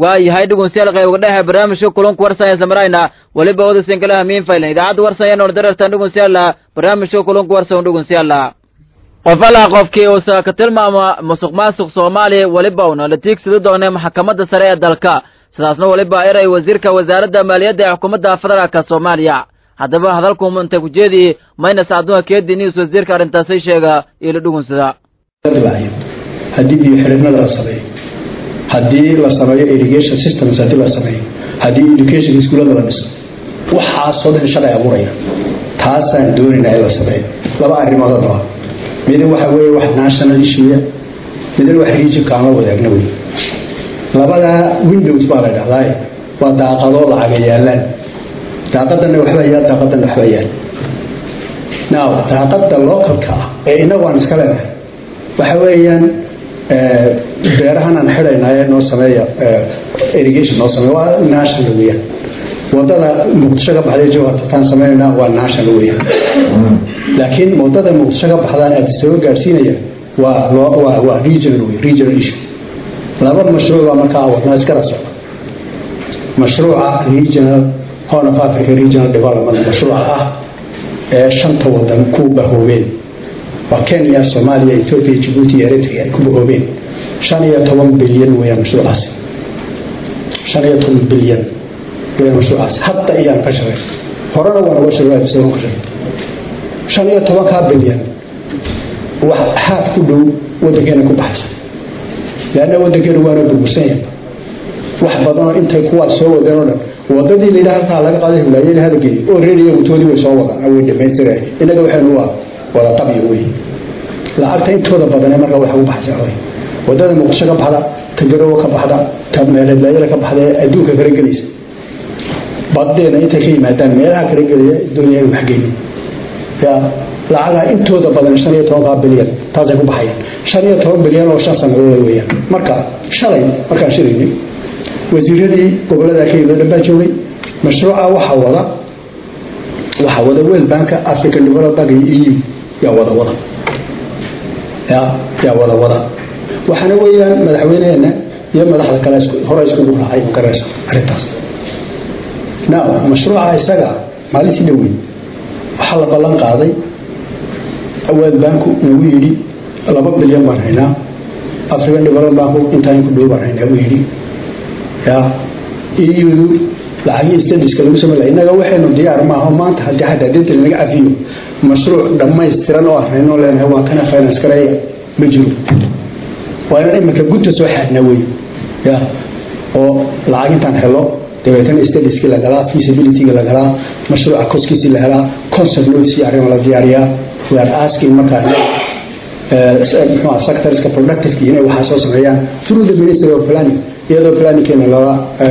waayahay dhugunsiyaal qayboga dhexe barnaamijka kulanku warsaya samarayna weliba wada sinkalaha miin faylan idaacadda warsaya noor darartan dhugunsiyaala barnaamijka kulanku warsan dhugunsiyaala qof alaa qofkii uusa ka tilmaama musuq maasuq soomaaliya weliba uuna la tiigsadi doonay maxkamadda sare ee dalka sidaasna weliba eray wasiirka wasaaradda maaliyadda ee xukuumadda federaalka soomaaliya haddaba hadalku inta ku jeedii maynas adduunka keedi news wasiirka arrintaasi sheega ilo dhugunsada haddii biyo xidhibnada la sameeyo haddii la sameeyo irrigation systems haddii la sameeyo haddii education iskuullada la dhiso waxaasoo dhan shaqay abuuraya taasaan doonaynaa in la sameeyo laba arrimoodoo laba midna waxa weeye wax national issue midna wax regionka aan la wadaagna wey labada windows baa la dhahdaa waa daaqadoo lacaga yaalaan daaqadanna waxbaa yaal daaqadanna waxbaa yaal now daaqada localka ah ee inagu aan iska leenahay waxa weeyaan beerahan aan xidhaynaaye noo sameeya irrigation noo sameeya waa national weeyaan wadada muqdisho ka baxday jawhartataan sameynayna waa national weeyaan laakiin wadada muqdisho ka baxdaan aad soo gaadhsiinaya waa waa waa regional wey regional issue laba mashruuc baa markaa wadnaa iskala socda mashruuca regional horn of africa regional development mashruuca ah ee shanta wadan ku bahoobeen waa kenya soomaaliya ethoopia jibuuti iyo eritrea ay ku bahoobeen shan iyo toban bilyan weeyaan mashruucaasi shan iyo toban bilyan weeyaan mashruucaasi hadda iyaan ka shaqay horena waan uga shaqay isagoon ka shaqay shan iyo tobankaa bilyan wax haaf ku dhow waddankeena ku baxaysa leanna waddankeena waana burbursan yahay wax badanoo intay kuwaas soo wadeen oo dhan wadadii la yidhaha halkaa laga qaaday hulaayeen hadageey oo reeriya mutoodii way soo wadaan way dhamaystireen innaga waxaynu waa wada qabyo wey lacagta intooda badanee marka waxa u baxaysa wey wadada muqdisho ka baxda ta garowo ka baxda ta meeleedlaayada ka baxda ee adduunka kala gelaysa badeena intay ka yimaadaan meelaha kala gelaya doonaya in waxgeeyo ya lacagaa intooda badan shan iyo tobankaa bilyan taasay ku baxayaan shan iyo toban bilyan oo shan sanadood weeyaan marka shalay markaan shiraynay wasiiradii gobolada ka yimid dhan baa joogay mashruuca waxaa wada waxaa wada world banka african development bank iyo eu yaa wada wada ya yaa wada wada waxaana weeyaan madaxweyneheena iyo madaxda kale hore iskugu raacay magaraysa arrintaas now mashruuca isaga maalintii dhoweyd waxaa la ballan qaaday world banku nagu yidhi laba bilyan baan haynaa african development banku intaan ku dhow baan haynaa buu yidhi ya iyadu lacagii stadiska lagu samey laha innaga waxaynu diyaar maaho maanta haddii xataa dinta lanaga cafiyo mashruuc dhammaystiran oo arnaynoo leenahay waa kana finance gareeya ma jiro waa inaan iminka gunta soo xaadna wey ya oo lacag intaan helo dabeetana stadiskii la galaa feasibilityga la galaa mashruuca koskiisii la helaa concept notes iyo arrimo la diyaariyaa we are asking markaa muxuu sectorska productive inay waxaa soo sameeyaan through the ministry of planning iyadoo planningkeena lala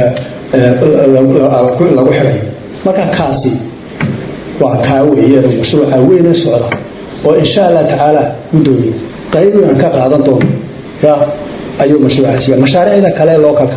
lagu xidhayo marka kaasi waa kaa weeye mashruuca weyne socda oo insha allah tacaala gudoomiye qayb aan ka qaadan doono ya ayuu mashruucaasi mashaariicda kale localka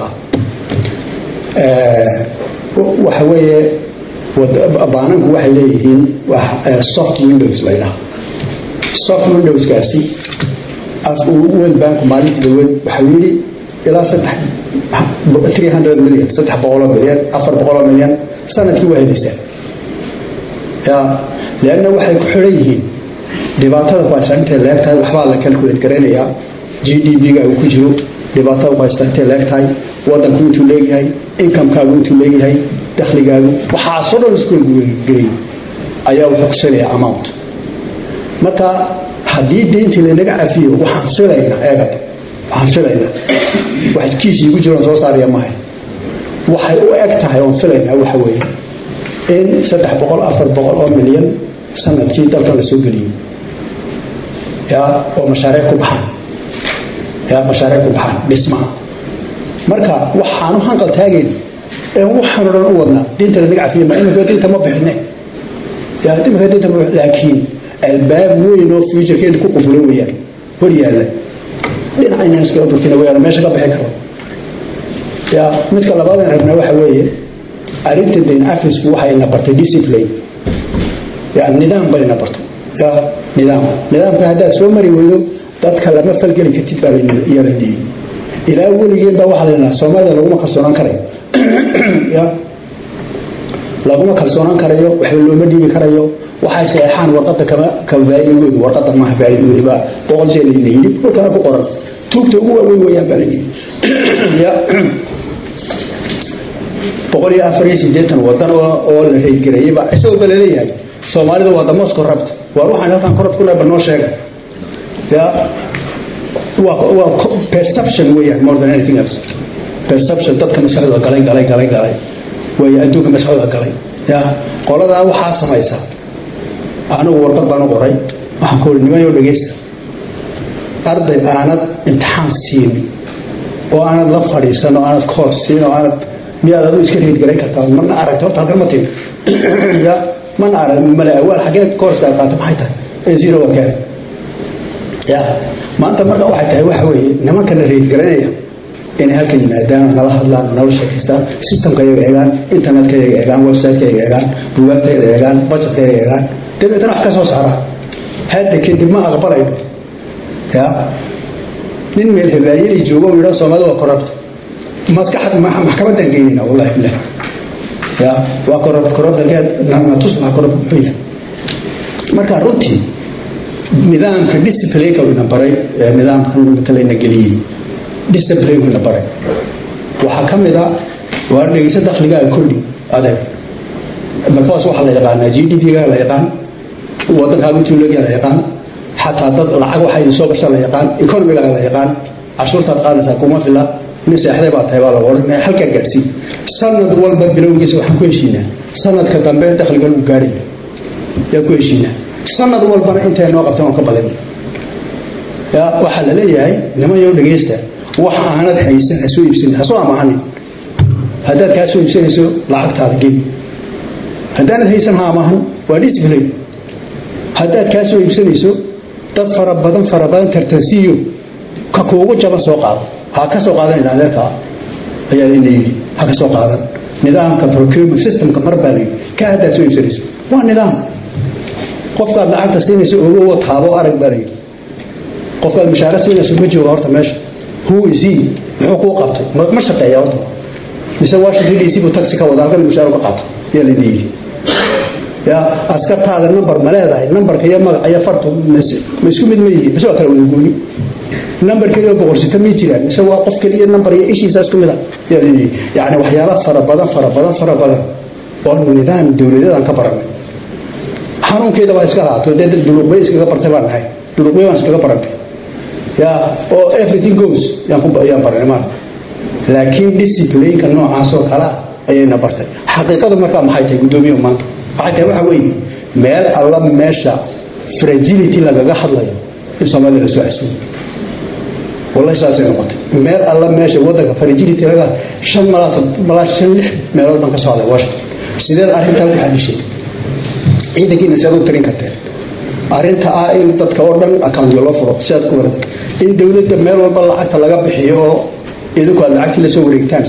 waxa weeye baananku waxay leeyihiin soft windows la yidhaha soft windowskaasi world bank maalintii dhaweed waxau yidhi ilaa saddex three hundred million saddex boqoloo milyan afar boqoloo milyan sanadkii waa helaysaan ya leanna waxay ku xidhan yihiin dhibaatada ku haysta intay leeg tahay waxbaa la calculate garaynayaa g d b-ga uu ku jiro dhibaatada ku haysta intay leeg tahay waddanku intuu leegyahay incomekaagu intuu leegyahay dakhligaagu waxaasoo dhan isku gelin ayaa wuxuu kusilayaa amount marka haddii deyntii lanaga cafiyo waxaan filaynaa eegad waxaan filaynaa wax kiisii ku jiroon soo saaraya mahay waxay u eg tahay oon filaynaa waxa weeye in saddex boqol afar boqol oo milyan sanadkii dalkan la soo geliyo ya oo mashaariic ku baxaan ya mashaariic ku baxaan dhismaha marka waxaanu hanqal taagayna een waxaanu dhan u wadnaa diinta lanaga cafiya ma iminka diinta ma bixine ya iminka diinta ma laakiin albaab weyn oo futurekeena ku quflo weyaan hor yaalla dhinacaynan iskala durkina weyaan meesha ka bixi karo ya midka labaadaan rabnaa waxa weeye arrinta dayn afisku waxayna bartay discipline ya nidaam bayna bartay ya nidaam nidaamka haddaad soo mari weydo dadka lama falgeli kartid baa iyala diiday ilaa weligeen baa waxaa la yidhaha soomaalida laguma kalsoonaan karayo ya laguma kalsoonaan karayo waxba looma dhiibi karayo waxay saxeexaan warqada kama kama faa'iidoodu warqada maaha faa'iidoodu baa boqol jeer la yidhi dhulkana ku qoran tuugta ugu waaweyn weeyaan baa la yidhi ya boqol iyo afar iyo siddeetan wadan oo oo la reydgareeyey baa isagoo ba laleeyahay soomaalida waa the most corrupt waa waxaan halkan korod ku leeba noo sheega ya waa waa perception weeyaan more than anything else perception dadka maskaxdooda galay galay galay galay waayo adduunka maskaxdooda galay ya qoladaa waxaa samaysa anigu warqad baan u qoray waxaan ku uri nimanyo dhegeysta arday aanad imtixaan siin oo aanad la fadhiisan oo aanad koor siin oo aanad miyaad adu iska reedgarayn kartaa mana aragta horta halkan ma tin ya mana arag male awaal xaggee koorska aad qaata maxay tahay ee zero waa keenay ya maanta marka waxay tahay waxa weeye nimankana reedgaranaya inay halkan yimaadaan nala hadlaan nala sheekaystaan systemka iyaga eegaan internetka iyaga eegaan websiteka iyaga eegaan bugaagta iyaga eegaan budgetka iyaga eegaan dabeetana wax ka soo saaraan hadda kadib ma aqbalayno ya nin meel habaayadii joogo yidhaa soomaalida waa corrupt maskaxad maxkamadan geynayna wallahi bilah ya waa corrupt corrupt natus maa corrupt muxuu yahay marka runtii nidaamka disciplineka ina baray nidaamka matalayna geliyey disciplinekuna baray waxaa ka mid a waa dhegeysa dakhligaaga kordhi adeeg markaas waxaa la yaqaanaa g d p-ga la yaqaan wadankaaga tuulaga la yaqaan xataa dad lacag waxaa idin soo gasha la yaqaan economigaga la yaqaan cashuurtaad qaadaysaa kuma fila nin seexday baa tahay baa lagu odhan halkaa gaadhsiin sanad walba bilowgiisa waxaan ku heshiinaa sanadka dambe dakhliga lagu gaadhaya yaa ku heshiinaa sanad walbana intay noo qabteen waan ka badin ya waxaa la leeyahay nimanyo dhegeysta wax aanad haysan ha soo iibsan ha soo amaahanin haddaad kaa soo iibsanayso lacagtaada gebi haddaanad haysan ha amaahan waa discipline haddaad kaa soo iibsanayso dad fara badan fara badan tartansiiyo ka kuugu jaban soo qaado ha ka soo qaadanayna adeerkaa ayaa layna yidhi ha ka soo qaadan nidaamka procurement systemka mar baa layidhi ka haddaad soo iibsanayso waa nidaam qofkaad lacagta siinayso ogowo taabo arag baa layidhi qofkaad mushaara siinayso ma jooga horta meesha who is he muxuu kuu qabtay ma shaqeeya horta mise washington d c buu taxi ka wada halkan mushaar ka qaata yaa layna yidhi ya askartaada number ma leedahay numberka iyo magaca iyo fartu ma isku mid ma yihiin mise waa kala wada gooni number keliya boqorsita ma jiraan mise waa qof keliya number iyo ishiisa isku mid ah yaa layna yidhi yacni waxyaala fara badan fara badan fara badan oo nidaam dowladeedaan ka baranay xanuunkeeda baa iska laato dee duluqbay iskaga bartay baan nahay duluqbay baan iskaga barantay ya oo everything goes yaan ku yaan baranay maanta laakiin disciplineka noocaas oo kale ayayna bartay xaqiiqadu markaa maxay tahay guddoomiyaha maanta waxay tahay waxa weeye meel alla meesha fragility lagaga hadlayo in soomaalida la soo casuumo wallahi saasay noqotay meel alla meesha waddanka fragility laga shan malaa malaa shan lix meelood baan ka soo hadlay washington sideed arrintaa ku xalishay ciidankiina siaad u tirin karteen arrinta ah in dadka oo dhan accountyo loo furo siaad ku waran in dowladda meel walba lacagta laga bixiyo oo idinku aad lacagtii la soo wareegtaan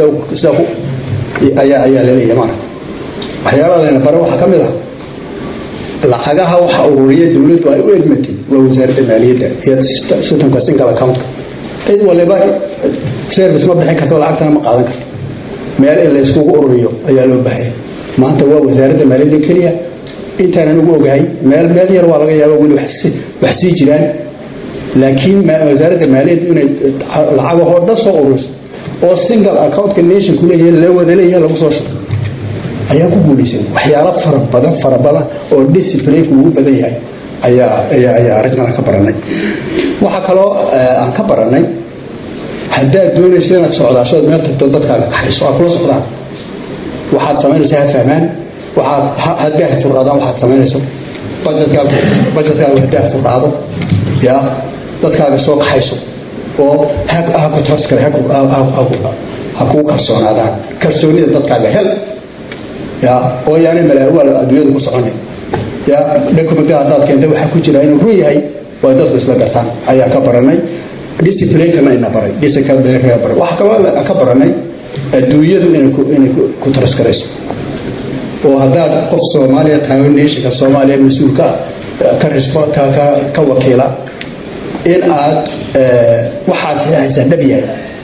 ayaa ayaa laleeyahay maarata waxyaabaha layna bare waxaa ka mid ah lacagaha waxa ururiya dowladdu ay u egmatay waa wasaaradda maaliyadda iyo systemka single accountka cid waliba service ma bixin karto lacagtana ma qaadan karto meel in la iskugu ururiyo ayaa loo baahaya maanta waa wasaaradda maaliyadda keliya intaanan ugu ogahay meel meel yar waa laga yaaba weli wax sii jiraan laakiin wasaaradda maaliyadda inay lacagahoo dhan soo ururiso oo single accountka nationku leeyahay la wada leeyahay lagu soo shubo ayaa ku guulaysan waxyaalo fara badan fara badan oo disciplineka ugu badan yahay ayaa ayaa ayaa arrintan ka baranay waxaa kaloo aan ka baranay haddaad doonaysa inaad socdaashood meel tagto dadkaaga kaxayso aa kula socdaan waxaad samaynaysaa ha fahmaan waxaad haddaah furdhaadaan waxaad samaynayso bajetkaagu bajetkaagu haddaah furdhaado yaa dadkaaga soo kaxayso oo ha ku taskare ha kuu kalsoonaadaan kalsoonida dadkaaga hel ya oo yaanay malaawaal adduunyada ku soconay ya documentka haddaad keentay waxaa ku jira inuu run yahay waa dadku isla gartaan ayaa ka baranay disciplinekana ina baray disciplineka baray waxaa kaloo ka baranay adduunyadu inay ku inay ku taraskarayso oo haddaad qof soomaaliya tahay nationka soomaaliya mas-uulka ka ka ka wakiila in aad waxaad saxaysaa dhab yahay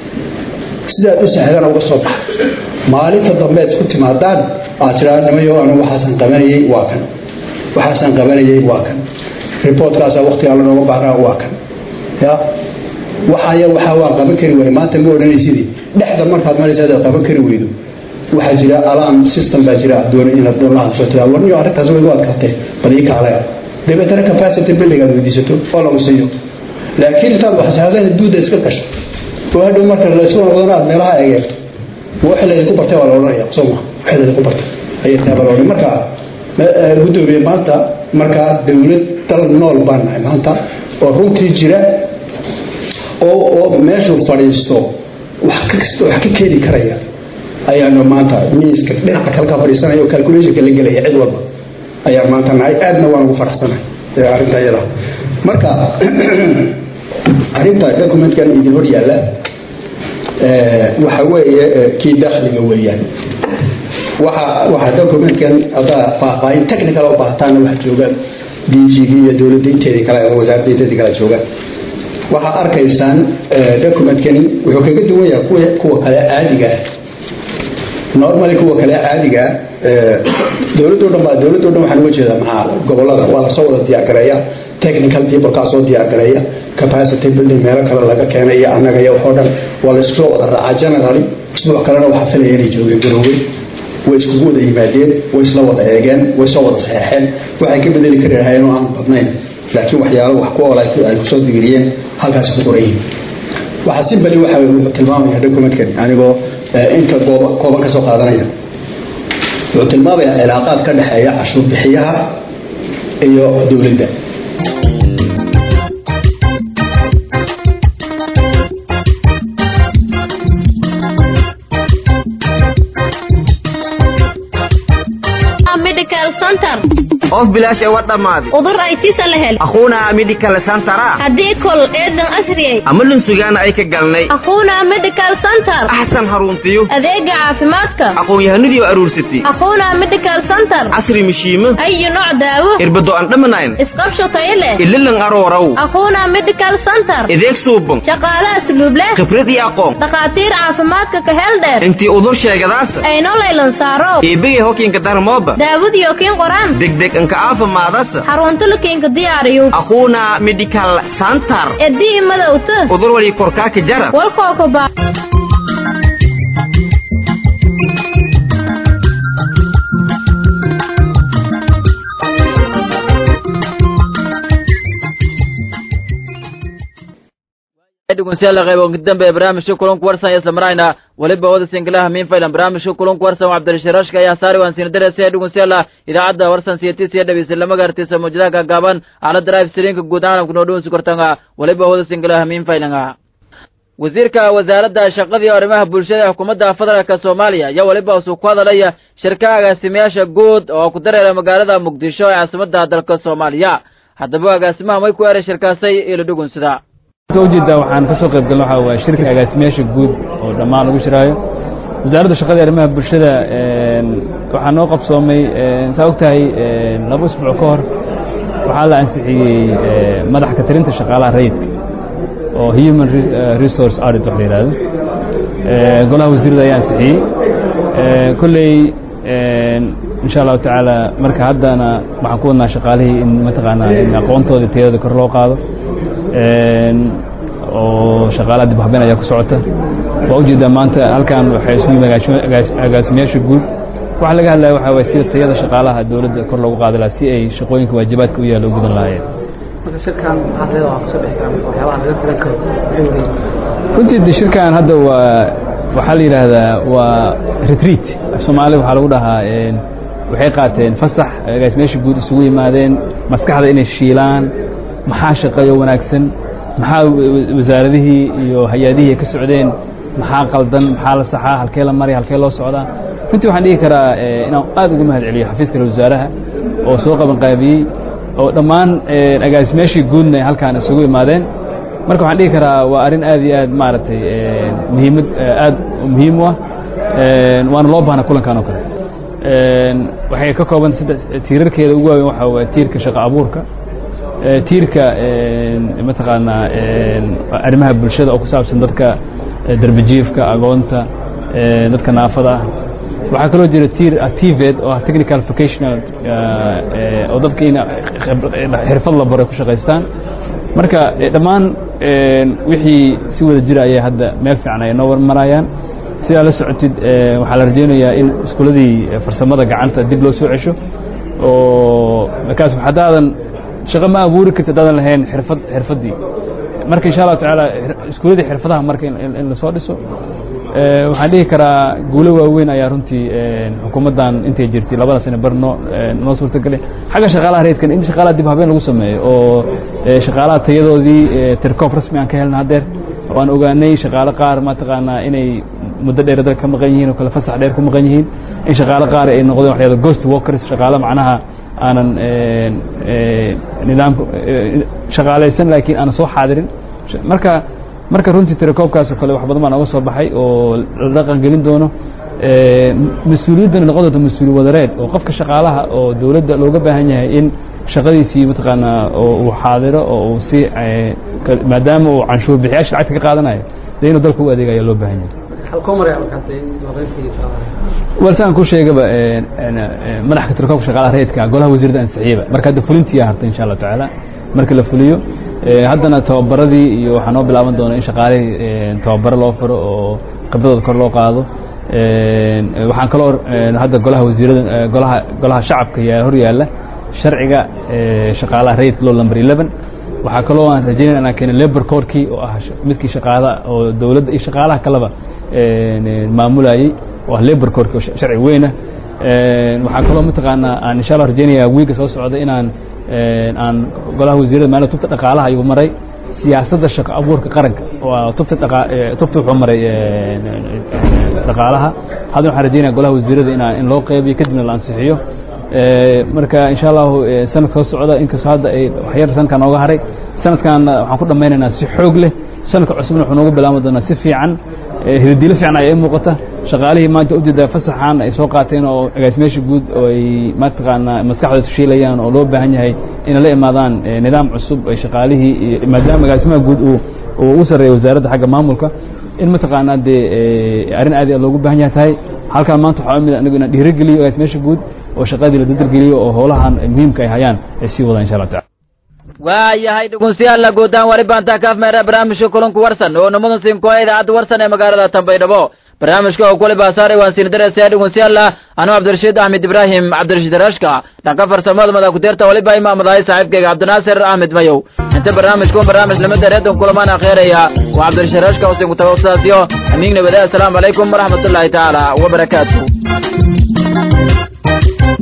sidaad u sahdana uga soo baxa maalinta dambe ad isku timaadaan aad tiraa nimayo anu waxaasan qabanayey waa kan waxaasan qabanayey waa kan reportkaasaa waktigaa lanooga baahnaa waa kan ya waxaya waxaa waa qaban kari waay maanta ma odhanaysidii dhexda markaad maraysa adaad qaban kari weydo waxaa jira alarm system baa jira doon inaad doon la hadasho tiraa warniyo arrintaas way u adkaatee bal ii kaalaya dabeetana capacity building aad weydiisato oo lagu siiyo laakiin intaad waxsaadana duuda iska gasho oo hadhow marka laysu noqdana aad meelaha egeerto waxa laydinku bartay waa la odhanaya soo ma waxa laydinku bartay ayay taaba la odhan marka guddoomiye maanta markaa dowlad dal nool baan nahay maanta oo runtii jira oo oo meeshuu fadhiisto wax kasta wax ka keeni karaya ayaanu maanta miiska dhinaca kale ka fadhiisanaya oo calculationka la gelaya cid walba ayaan maanta nahay aadna waan ugu faraxsanahay arrinta iyada marka arrinta documentkan idin hor yaalla waxa weeye kii dakhliga weeyaan waxa waxa documentkan haddaa faahfaahin technical oo baahtaana wax jooga dg iyo dowladda inteedii kale ama wasaaradda inteedii kale jooga waxaa arkaysaan documentkani wuxuu kaga duwan yahay kuwa kuwa kale caadiga ah normally kuwa kale caadiga dowladdo dhan baa dowladdo dhan waxaan uga jeedaa maxaa gobolada waa lasoo wada diyaargareeya technical people kaa soo diyaargareeya capacity building meelo kale laga keenay iyo annaga iyo waxoo dhan waa la isku soo wada raacaa generally isbuuc kalena waxaa filaya inay joogeen garoobay way iskugu wada yimaadeen way isla wada eegeen way soo wada saxeexeen waxay ka bedeli kari lahaayeen oo aan badnayn laakiin waxyaalo wax ku ool ay kusoo digiriyeen halkaasi ku qoran yihiin waxaa simbali waxa wuxuu tilmaamaya documentkan anigoo inta kooban ka soo qaadanaya wuxuu tilmaamayaa cilaaqaad ka dhexeeya cashuur bixiyaha iyo dowladda medical center of bilaash ee wa dhammaaday udur ay tisa la hel akhuuna medical centera haddii kol eedan asriyay ama lunsugaana ay ka galnay akhuuna medical center axsan haruntiyo adeega caafimaadka aqoon-yahanadii oo aruursatay akhuuna medical center casri mishiimo ayu nooc daawo irbado aan dhamanayn isqabsho tayo leh ililan arooraw akhuuna medical center ideeg suuban shaqaale asluub leh khibrad iyo aqoon dhakhaatiir caafimaadka ka hel dheer intii udur sheegadaasa ayno laylan saaro eebegay hokiinka darmooba daawadiyo kiin qoraan degdeg anka aafimaadasa xarunta lakiinka diyaariyo aquuna medical center edii madowta udur wali korkaaka jara walkookoba dhegeystayaal qayb ugu dambe barnaamijka kulanku warsan isla marayna waliba wada singlaha min faylan barnaamijka kulanku warsan cabdirashiraashka ayaa saari waan siin darasiya dhegeystayaal idaacadda warsan siyatis iyo dhabiisa lama gaartisa mawjadaha gaagaaban ala drive streamka guud caalamka noo dhaweysi kartanga waliba wada singlaha min faylanga wasiirka wasaaradda shaqadii arrimaha bulshada ee xukuumadda federaalka soomaaliya ayaa weliba usuu ku hadalaya shirka agaasimayaasha guud oo ku dareera magaalada muqdisho ee caasimadda dalka soomaaliya haddaba agaasimaha may ku eray shirkaasay ilo dhugunsida ujeedaa waxaan ka soo qayb galno waxaa waaye shirka agaasimayaasha guud oo dhammaan lagu shiraayo wasaaradda shaqada arrimaha bulshada waxaa noo qabsoomay saa og tahay laba usbuuc ka hor waxaa la ansixiyey madax ka tirinta shaqaalaha rayidka oo human resource audit wax la yidhahdo golaha wasiirada ayaa ansixiyey kolley insha allahu tacaala marka haddana waxaan ku wadnaa shaqaalihii in mataqaanaa in aqoontooda tayada kor loo qaado oo shaqaalaha dib habeen ayaa ku socota waa ujeedaa maanta halkan waxay isugu yimid agaasimayaasha guud waxa laga hadlaya waxaa waye sida tayada shaqaalaha dowladda kor loogu qaadi lahaa si ay shaqooyinka waajibaadka u yaalla u gudan lahaayeen runtii de shirkan hadda waa waxaa la yidhaahdaa waa retreat soomaaliya waxaa lagu dhahaa waxay qaateen fasax agaasimayaasha guud isugu yimaadeen maskaxda inay shiilaan maxaa shaqeeyo wanaagsan maxaa wasaaradihii iyo hay-adihii ay ka socdeen maxaa qaldan maxaa la saxaa halkee la maraya halkee loo socdaa runtii waxaan dhihi karaa inaan aad ugu mahad celiyo xafiiska ra wasaaraha oo soo qaban qaabiyey oo dhammaan agaasimayaashii guudna halkaan isugu imaadeen marka waxaan dhihi karaa waa arrin aad iyo aad maaragtay muhiimad aad muhiim u ah waana loo baahna kulankan oo kale waxay ka koobanta saddex tiirarkeeda ugu waaweyn waxaa waye tiirka shaqo abuurka tiirka mataqaanaa arrimaha bulshada oo ku saabsan dadka darbajiifka agoonta dadka naafada ah waxaa kaloo jira tiir tived oo ah technical vocational oo dadka in xirfad la baro ku shaqaystaan marka dhammaan wixii si wada jira ayay hadda meel fiican ay noo warmarayaan sidaa la socotid waxaa la rajaynayaa in iskuuladii farsamada gacanta dib loo soo cesho oo markaas haddaadan shaqo ma abuuri karti haddaadan lahayn xirfad xirfaddii marka insha allahu tacaala iskuuladii xirfadaha marka in lasoo dhiso waxaan dhihi karaa guulo waaweyn ayaa runtii xukuumaddan intay jirtay labada sane bar noo noo suurtagelay xagga shaqaalaha reedkan in shaqaalaha dib habeen lagu sameeyo oo shaqaalaha tayadoodii tirkoob rasmi aan ka helna haddeer oo aan ogaanay shaqaalo qaar mataqaanaa inay muddo dheer dalka ka maqan yihiin oo kale fasax dheer ku maqan yihiin in shaqaalo qaar ay noqdeen wax yahdo ghost workers shaqaalo macnaha aanan nidaamka shaqaalaysan laakiin aanan soo xaadirin marka marka runtii tirakoobkaas oo kale wax badan baa nooga soo baxay oo la dhaqan gelin doono mas-uuliyaddana noqon doonto mas-uuli wadareed oo qofka shaqaalaha oo dowladda looga baahan yahay in shaqadiisii mataqaanaa oo uu xaadiro oo uu si maadaama uu canshuur bixiyaasha lacagta ka qaadanayo dee inuu dalka u adeegaya loo baahan yahay walsaan ku sheegaba madaxka tirakoobka shaqaalaha reedka golaha wasiirada ansixiyaba marka hadda fulintii hartay insha allahu tacaala marka la fuliyo haddana tababaradii iyo waxaa noo bilaaban doona in shaqaalihii tababaro loo furo oo khibradooda kor loo qaado waxaan kaloo hadda golaha wasiirada golaha golaha shacabka yaa hor yaalla sharciga shaqaalaha rayidka law number eleven waxaa kaloo aan rajaynaya inaan keena labor corkii oo ah midkii shaqaada oo dowladda iyo shaqaalaha kaleba maamulayey oo ah labor corki oo sharci weynah waxaa kaloo mataqaanaa aan insha allah rajaynaya wiiga soo socda inaan aan golaha wasiirada maali tubta dhaqaalaha ayuu maray siyaasadda shaqo abuurka qaranka oo tubta dhaqa tubta wuxuu maray dhaqaalaha haddana waxaan rajaynaya golaha wasiirada inaan in loo qeybiyo kadibna la ansixiyo marka insha allahu sanadka soo socda inkastoo hadda ay waxyar sanadkan nooga haray sanadkanna waxaan ku dhammaynaynaa si xoog leh sanadka cusubna wuxuu noogu bilaabmi doonaa si fiican hidadiilo fiican ayaa ii muuqata shaqaalihii maanta ujeedaa fasaxan ay soo qaateen oo agaasimeyaasha guud oo ay mataqaanaa maskaxdooda tushiilayaan oo loo baahan yahay inay la imaadaan nidaam cusub ay shaqaalihii maadaama agaasimaha guud uu uu u sarreeya wasaaradda xagga maamulka in mataqaanaa dee arrin aad loogu baahan yahay tahay halkaan maanta waxaa mid anigu inaan dhiirigeliyo agaasimeyaasha guud oo shaqadii la dadargeliyo oo howlahan muhiimka ay hayaan ay sii wadaan insha allah tacala waayahay dhegeystayaal guutaan wali baantaa kaaf meera barnaamijka kulanku warsan oo nimadan siinkoa idaacadda warsan ee magaalada Tanbaydhabo barnaamijka oo kule baasaaray waan siin dareesay dhegeystayaal anu Cabdirashiid Ahmed Ibrahim Cabdirashiid Rashka dhanka farsamada madax ku deerta wali baa imaamadahay saaxiibkayga Cabdinaasir Ahmed Mayow inta barnaamijku barnaamij lama dareedan kulamaan akhiiraya waa Cabdirashiid Rashka oo siin ku tawaasasiyo amiin nabada assalamu alaykum waraxmatullaahi taala wa barakaatuh